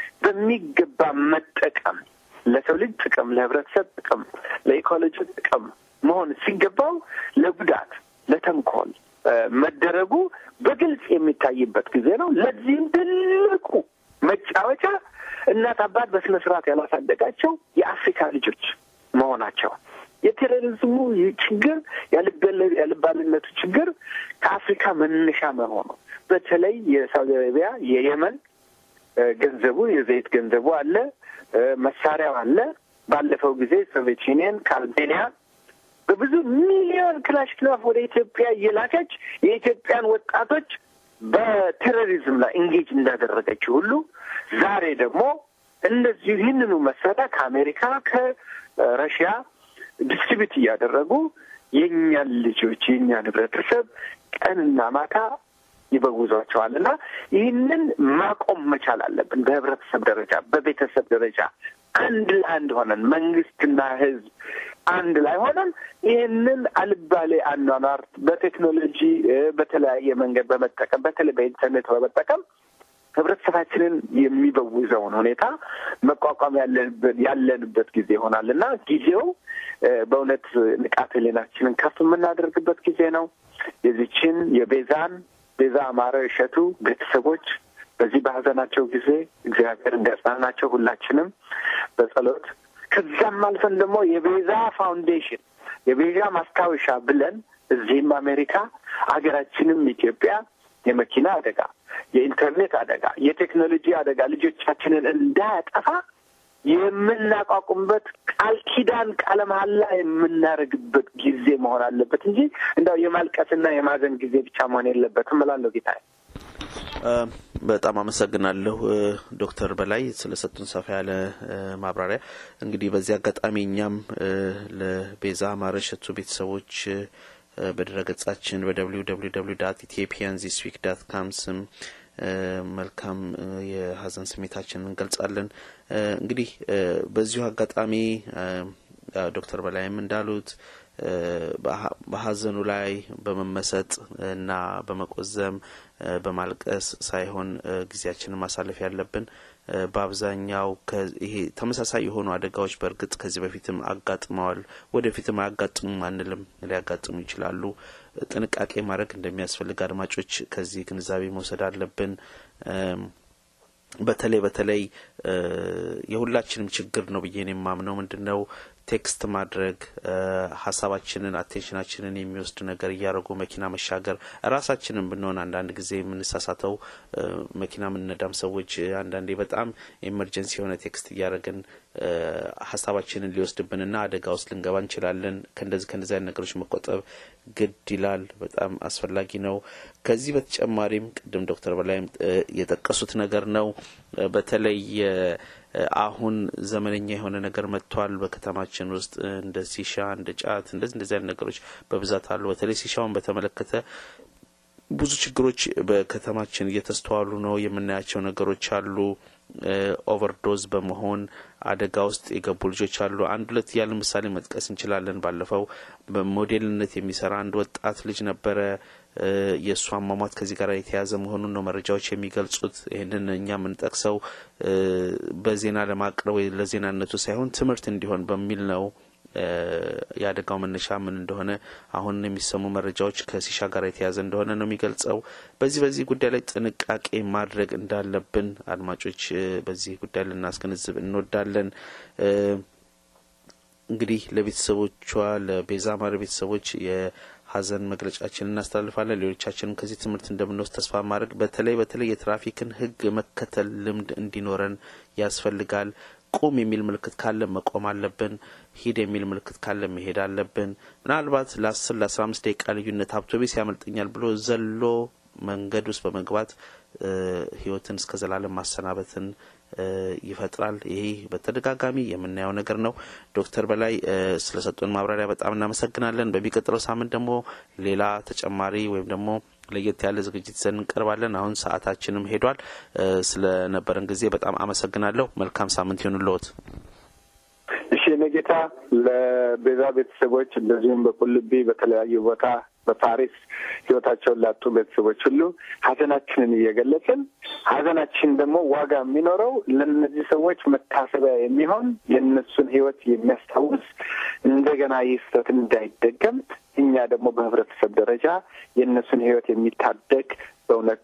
በሚገባ መጠቀም ለሰው ልጅ ጥቅም፣ ለህብረተሰብ ጥቅም፣ ለኢኮሎጂ ጥቅም መሆን ሲገባው ለጉዳት፣ ለተንኮል መደረጉ በግልጽ የሚታይበት ጊዜ ነው። ለዚህም ትልቁ መጫወቻ እናት አባት በስነ ስርዓት ያላሳደጋቸው የአፍሪካ ልጆች መሆናቸው የቴሮሪዝሙ ችግር የልባልነቱ ችግር ከአፍሪካ መነሻ መሆኑ በተለይ የሳውዲ አረቢያ የየመን ገንዘቡ የዘይት ገንዘቡ አለ፣ መሳሪያው አለ። ባለፈው ጊዜ ሶቪየት ዩኒየን ከአልቤኒያ በብዙ ሚሊዮን ክላሽክላፍ ወደ ኢትዮጵያ እየላከች የኢትዮጵያን ወጣቶች በቴሮሪዝም ላይ ኢንጌጅ እንዳደረገችው ሁሉ ዛሬ ደግሞ እንደዚሁ ይህንኑ መሳሪያ ከአሜሪካ ከረሽያ ዲስትሪቢዩት እያደረጉ የእኛን ልጆች የእኛን ህብረተሰብ ቀንና ማታ ይበውዟቸዋል እና ይህንን ማቆም መቻል አለብን። በህብረተሰብ ደረጃ፣ በቤተሰብ ደረጃ አንድ ለአንድ ሆነን መንግስትና ህዝብ አንድ ላይ ሆነን ይህንን አልባሌ አኗኗር በቴክኖሎጂ በተለያየ መንገድ በመጠቀም በተለይ በኢንተርኔት በመጠቀም ህብረተሰባችንን የሚበውዘውን ሁኔታ መቋቋም ያለንበት ጊዜ ይሆናል እና ጊዜው በእውነት ንቃተ ህሊናችንን ከፍ የምናደርግበት ጊዜ ነው። የዚችን የቤዛን ቤዛ አማረ እሸቱ ቤተሰቦች በዚህ በሀዘናቸው ጊዜ እግዚአብሔር እንዲያጽናናቸው ሁላችንም በጸሎት ከዛም አልፈን ደግሞ የቤዛ ፋውንዴሽን የቤዛ ማስታወሻ ብለን እዚህም አሜሪካ ሀገራችንም ኢትዮጵያ የመኪና አደጋ፣ የኢንተርኔት አደጋ፣ የቴክኖሎጂ አደጋ ልጆቻችንን እንዳያጠፋ የምናቋቁምበት ቃል ኪዳን ቃለ መሀላ የምናደርግበት ጊዜ መሆን አለበት እንጂ እንዳው የማልቀስና የማዘን ጊዜ ብቻ መሆን የለበትም እላለሁ ጌታዬ። በጣም አመሰግናለሁ ዶክተር በላይ ስለሰጡን ሰፋ ያለ ማብራሪያ። እንግዲህ በዚህ አጋጣሚ እኛም ለቤዛ ማረሸቱ ቤተሰቦች በድረገጻችን በደብሊው ደብሊው ደብሊው ዳት ኢትዮጵያን ዚስ ዊክ ዳት ካም ስም መልካም የሀዘን ስሜታችንን እንገልጻለን። እንግዲህ በዚሁ አጋጣሚ ዶክተር በላይም እንዳሉት በሀዘኑ ላይ በመመሰጥ እና በመቆዘም በማልቀስ ሳይሆን ጊዜያችንን ማሳለፍ ያለብን በአብዛኛው ይሄ ተመሳሳይ የሆኑ አደጋዎች በእርግጥ ከዚህ በፊትም አጋጥመዋል፣ ወደፊትም አያጋጥሙም አንልም፣ ሊያጋጥሙ ይችላሉ። ጥንቃቄ ማድረግ እንደሚያስፈልግ አድማጮች ከዚህ ግንዛቤ መውሰድ አለብን። በተለይ በተለይ የሁላችንም ችግር ነው ብዬ ነው የማምነው ምንድን ነው ቴክስት ማድረግ ሀሳባችንን አቴንሽናችንን የሚወስድ ነገር እያደረጉ መኪና መሻገር ራሳችንን ብንሆን አንዳንድ ጊዜ የምንሳሳተው መኪና የምንነዳም ሰዎች አንዳንዴ በጣም ኤመርጀንሲ የሆነ ቴክስት እያደረግን ሀሳባችንን ሊወስድብንና አደጋ ውስጥ ልንገባ እንችላለን። ከእንደዚህ ከእንደዚህ አይነት ነገሮች መቆጠብ ግድ ይላል። በጣም አስፈላጊ ነው። ከዚህ በተጨማሪም ቅድም ዶክተር በላይም የጠቀሱት ነገር ነው በተለይ አሁን ዘመነኛ የሆነ ነገር መጥቷል። በከተማችን ውስጥ እንደ ሲሻ፣ እንደ ጫት እንደዚህ እንደዚህ አይነት ነገሮች በብዛት አሉ። በተለይ ሲሻውን በተመለከተ ብዙ ችግሮች በከተማችን እየተስተዋሉ ነው። የምናያቸው ነገሮች አሉ። ኦቨርዶዝ በመሆን አደጋ ውስጥ የገቡ ልጆች አሉ። አንድ ሁለት ያለ ምሳሌ መጥቀስ እንችላለን። ባለፈው በሞዴልነት የሚሰራ አንድ ወጣት ልጅ ነበረ። የእሱ አሟሟት ከዚህ ጋር የተያያዘ መሆኑን ነው መረጃዎች የሚገልጹት። ይህንን እኛ የምንጠቅሰው በዜና ለማቅረብ ወይ ለዜናነቱ ሳይሆን ትምህርት እንዲሆን በሚል ነው። የአደጋው መነሻ ምን እንደሆነ አሁን የሚሰሙ መረጃዎች ከሲሻ ጋር የተያዘ እንደሆነ ነው የሚገልጸው። በዚህ በዚህ ጉዳይ ላይ ጥንቃቄ ማድረግ እንዳለብን አድማጮች በዚህ ጉዳይ ልናስገነዝብ እንወዳለን። እንግዲህ ለቤተሰቦቿ ለቤዛ ማር ቤተሰቦች የሀዘን መግለጫችን እናስተላልፋለን። ሌሎቻችንም ከዚህ ትምህርት እንደምንወስድ ተስፋ ማድረግ በተለይ በተለይ የትራፊክን ሕግ መከተል ልምድ እንዲኖረን ያስፈልጋል። ቁም የሚል ምልክት ካለ መቆም አለብን። ሂድ የሚል ምልክት ካለ መሄድ አለብን። ምናልባት ለአስር ለአስራ አምስት ደቂቃ ልዩነት አውቶቡስ ያመልጠኛል ብሎ ዘሎ መንገድ ውስጥ በመግባት ህይወትን እስከ ዘላለም ማሰናበትን ይፈጥራል። ይሄ በተደጋጋሚ የምናየው ነገር ነው። ዶክተር በላይ ስለሰጡን ማብራሪያ በጣም እናመሰግናለን። በሚቀጥለው ሳምንት ደግሞ ሌላ ተጨማሪ ወይም ደግሞ ለየት ያለ ዝግጅት ይዘን እንቀርባለን። አሁን ሰዓታችንም ሄዷል። ስለነበረን ጊዜ በጣም አመሰግናለሁ። መልካም ሳምንት ይሁንልዎት። እሺ እኔ ጌታ ለቤዛ ቤተሰቦች እንደዚሁም በቁልቢ በተለያዩ ቦታ በፓሪስ ህይወታቸውን ላጡ ቤተሰቦች ሁሉ ሀዘናችንን እየገለጽን ሀዘናችን ደግሞ ዋጋ የሚኖረው ለእነዚህ ሰዎች መታሰቢያ የሚሆን የእነሱን ህይወት የሚያስታውስ እንደገና ይህ ስህተት እንዳይደገም እኛ ደግሞ በህብረተሰብ ደረጃ የእነሱን ህይወት የሚታደግ በእውነት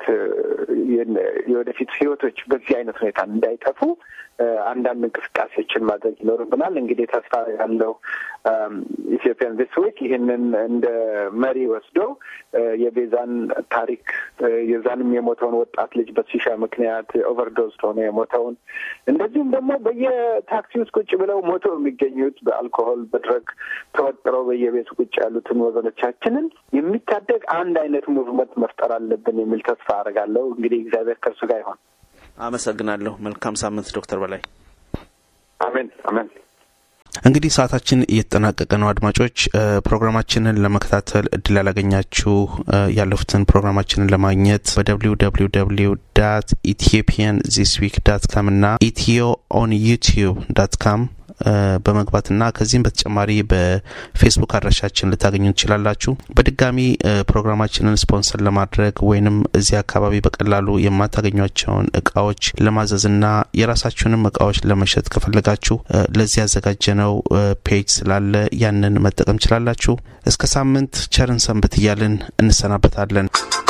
የወደፊት ህይወቶች በዚህ አይነት ሁኔታ እንዳይጠፉ አንዳንድ እንቅስቃሴዎችን ማድረግ ይኖርብናል። እንግዲህ ተስፋ ያለው ኢትዮጵያን ዚስ ዊክ ይህንን እንደ መሪ ወስዶ የቤዛን ታሪክ የዛንም የሞተውን ወጣት ልጅ በሲሻ ምክንያት ኦቨርዶዝ ሆነ የሞተውን እንደዚሁም ደግሞ በየታክሲ ውስጥ ቁጭ ብለው ሞተው የሚገኙት በአልኮሆል በድረግ ተወጥረው በየቤቱ ቁጭ ያሉትን ወገኖቻችንን የሚታደግ አንድ አይነት ሙቭመንት መፍጠር አለብን የሚል ተስፋ አደርጋለሁ። እንግዲህ እግዚአብሔር ከእርሱ ጋር ይሆን። አመሰግናለሁ። መልካም ሳምንት ዶክተር በላይ። አሜን አሜን። እንግዲህ ሰዓታችን እየተጠናቀቀ ነው። አድማጮች ፕሮግራማችንን ለመከታተል እድል ያላገኛችሁ ያለፉትን ፕሮግራማችንን ለማግኘት በደብሊው ደብሊው ደብሊው ዳት ኢትዮጵያን ዚስ ዊክ ዳት ካም እና ኢትዮ ኦን ዩቲዩብ ዳት ካም በመግባትና ከዚህም በተጨማሪ በፌስቡክ አድራሻችን ልታገኙ ትችላላችሁ። በድጋሚ ፕሮግራማችንን ስፖንሰር ለማድረግ ወይንም እዚህ አካባቢ በቀላሉ የማታገኟቸውን እቃዎች ለማዘዝና የራሳችሁንም እቃዎች ለመሸጥ ከፈለጋችሁ ለዚህ ያዘጋጀነው ፔጅ ስላለ ያንን መጠቀም ችላላችሁ። እስከ ሳምንት ቸርን ሰንብት እያልን እንሰናበታለን።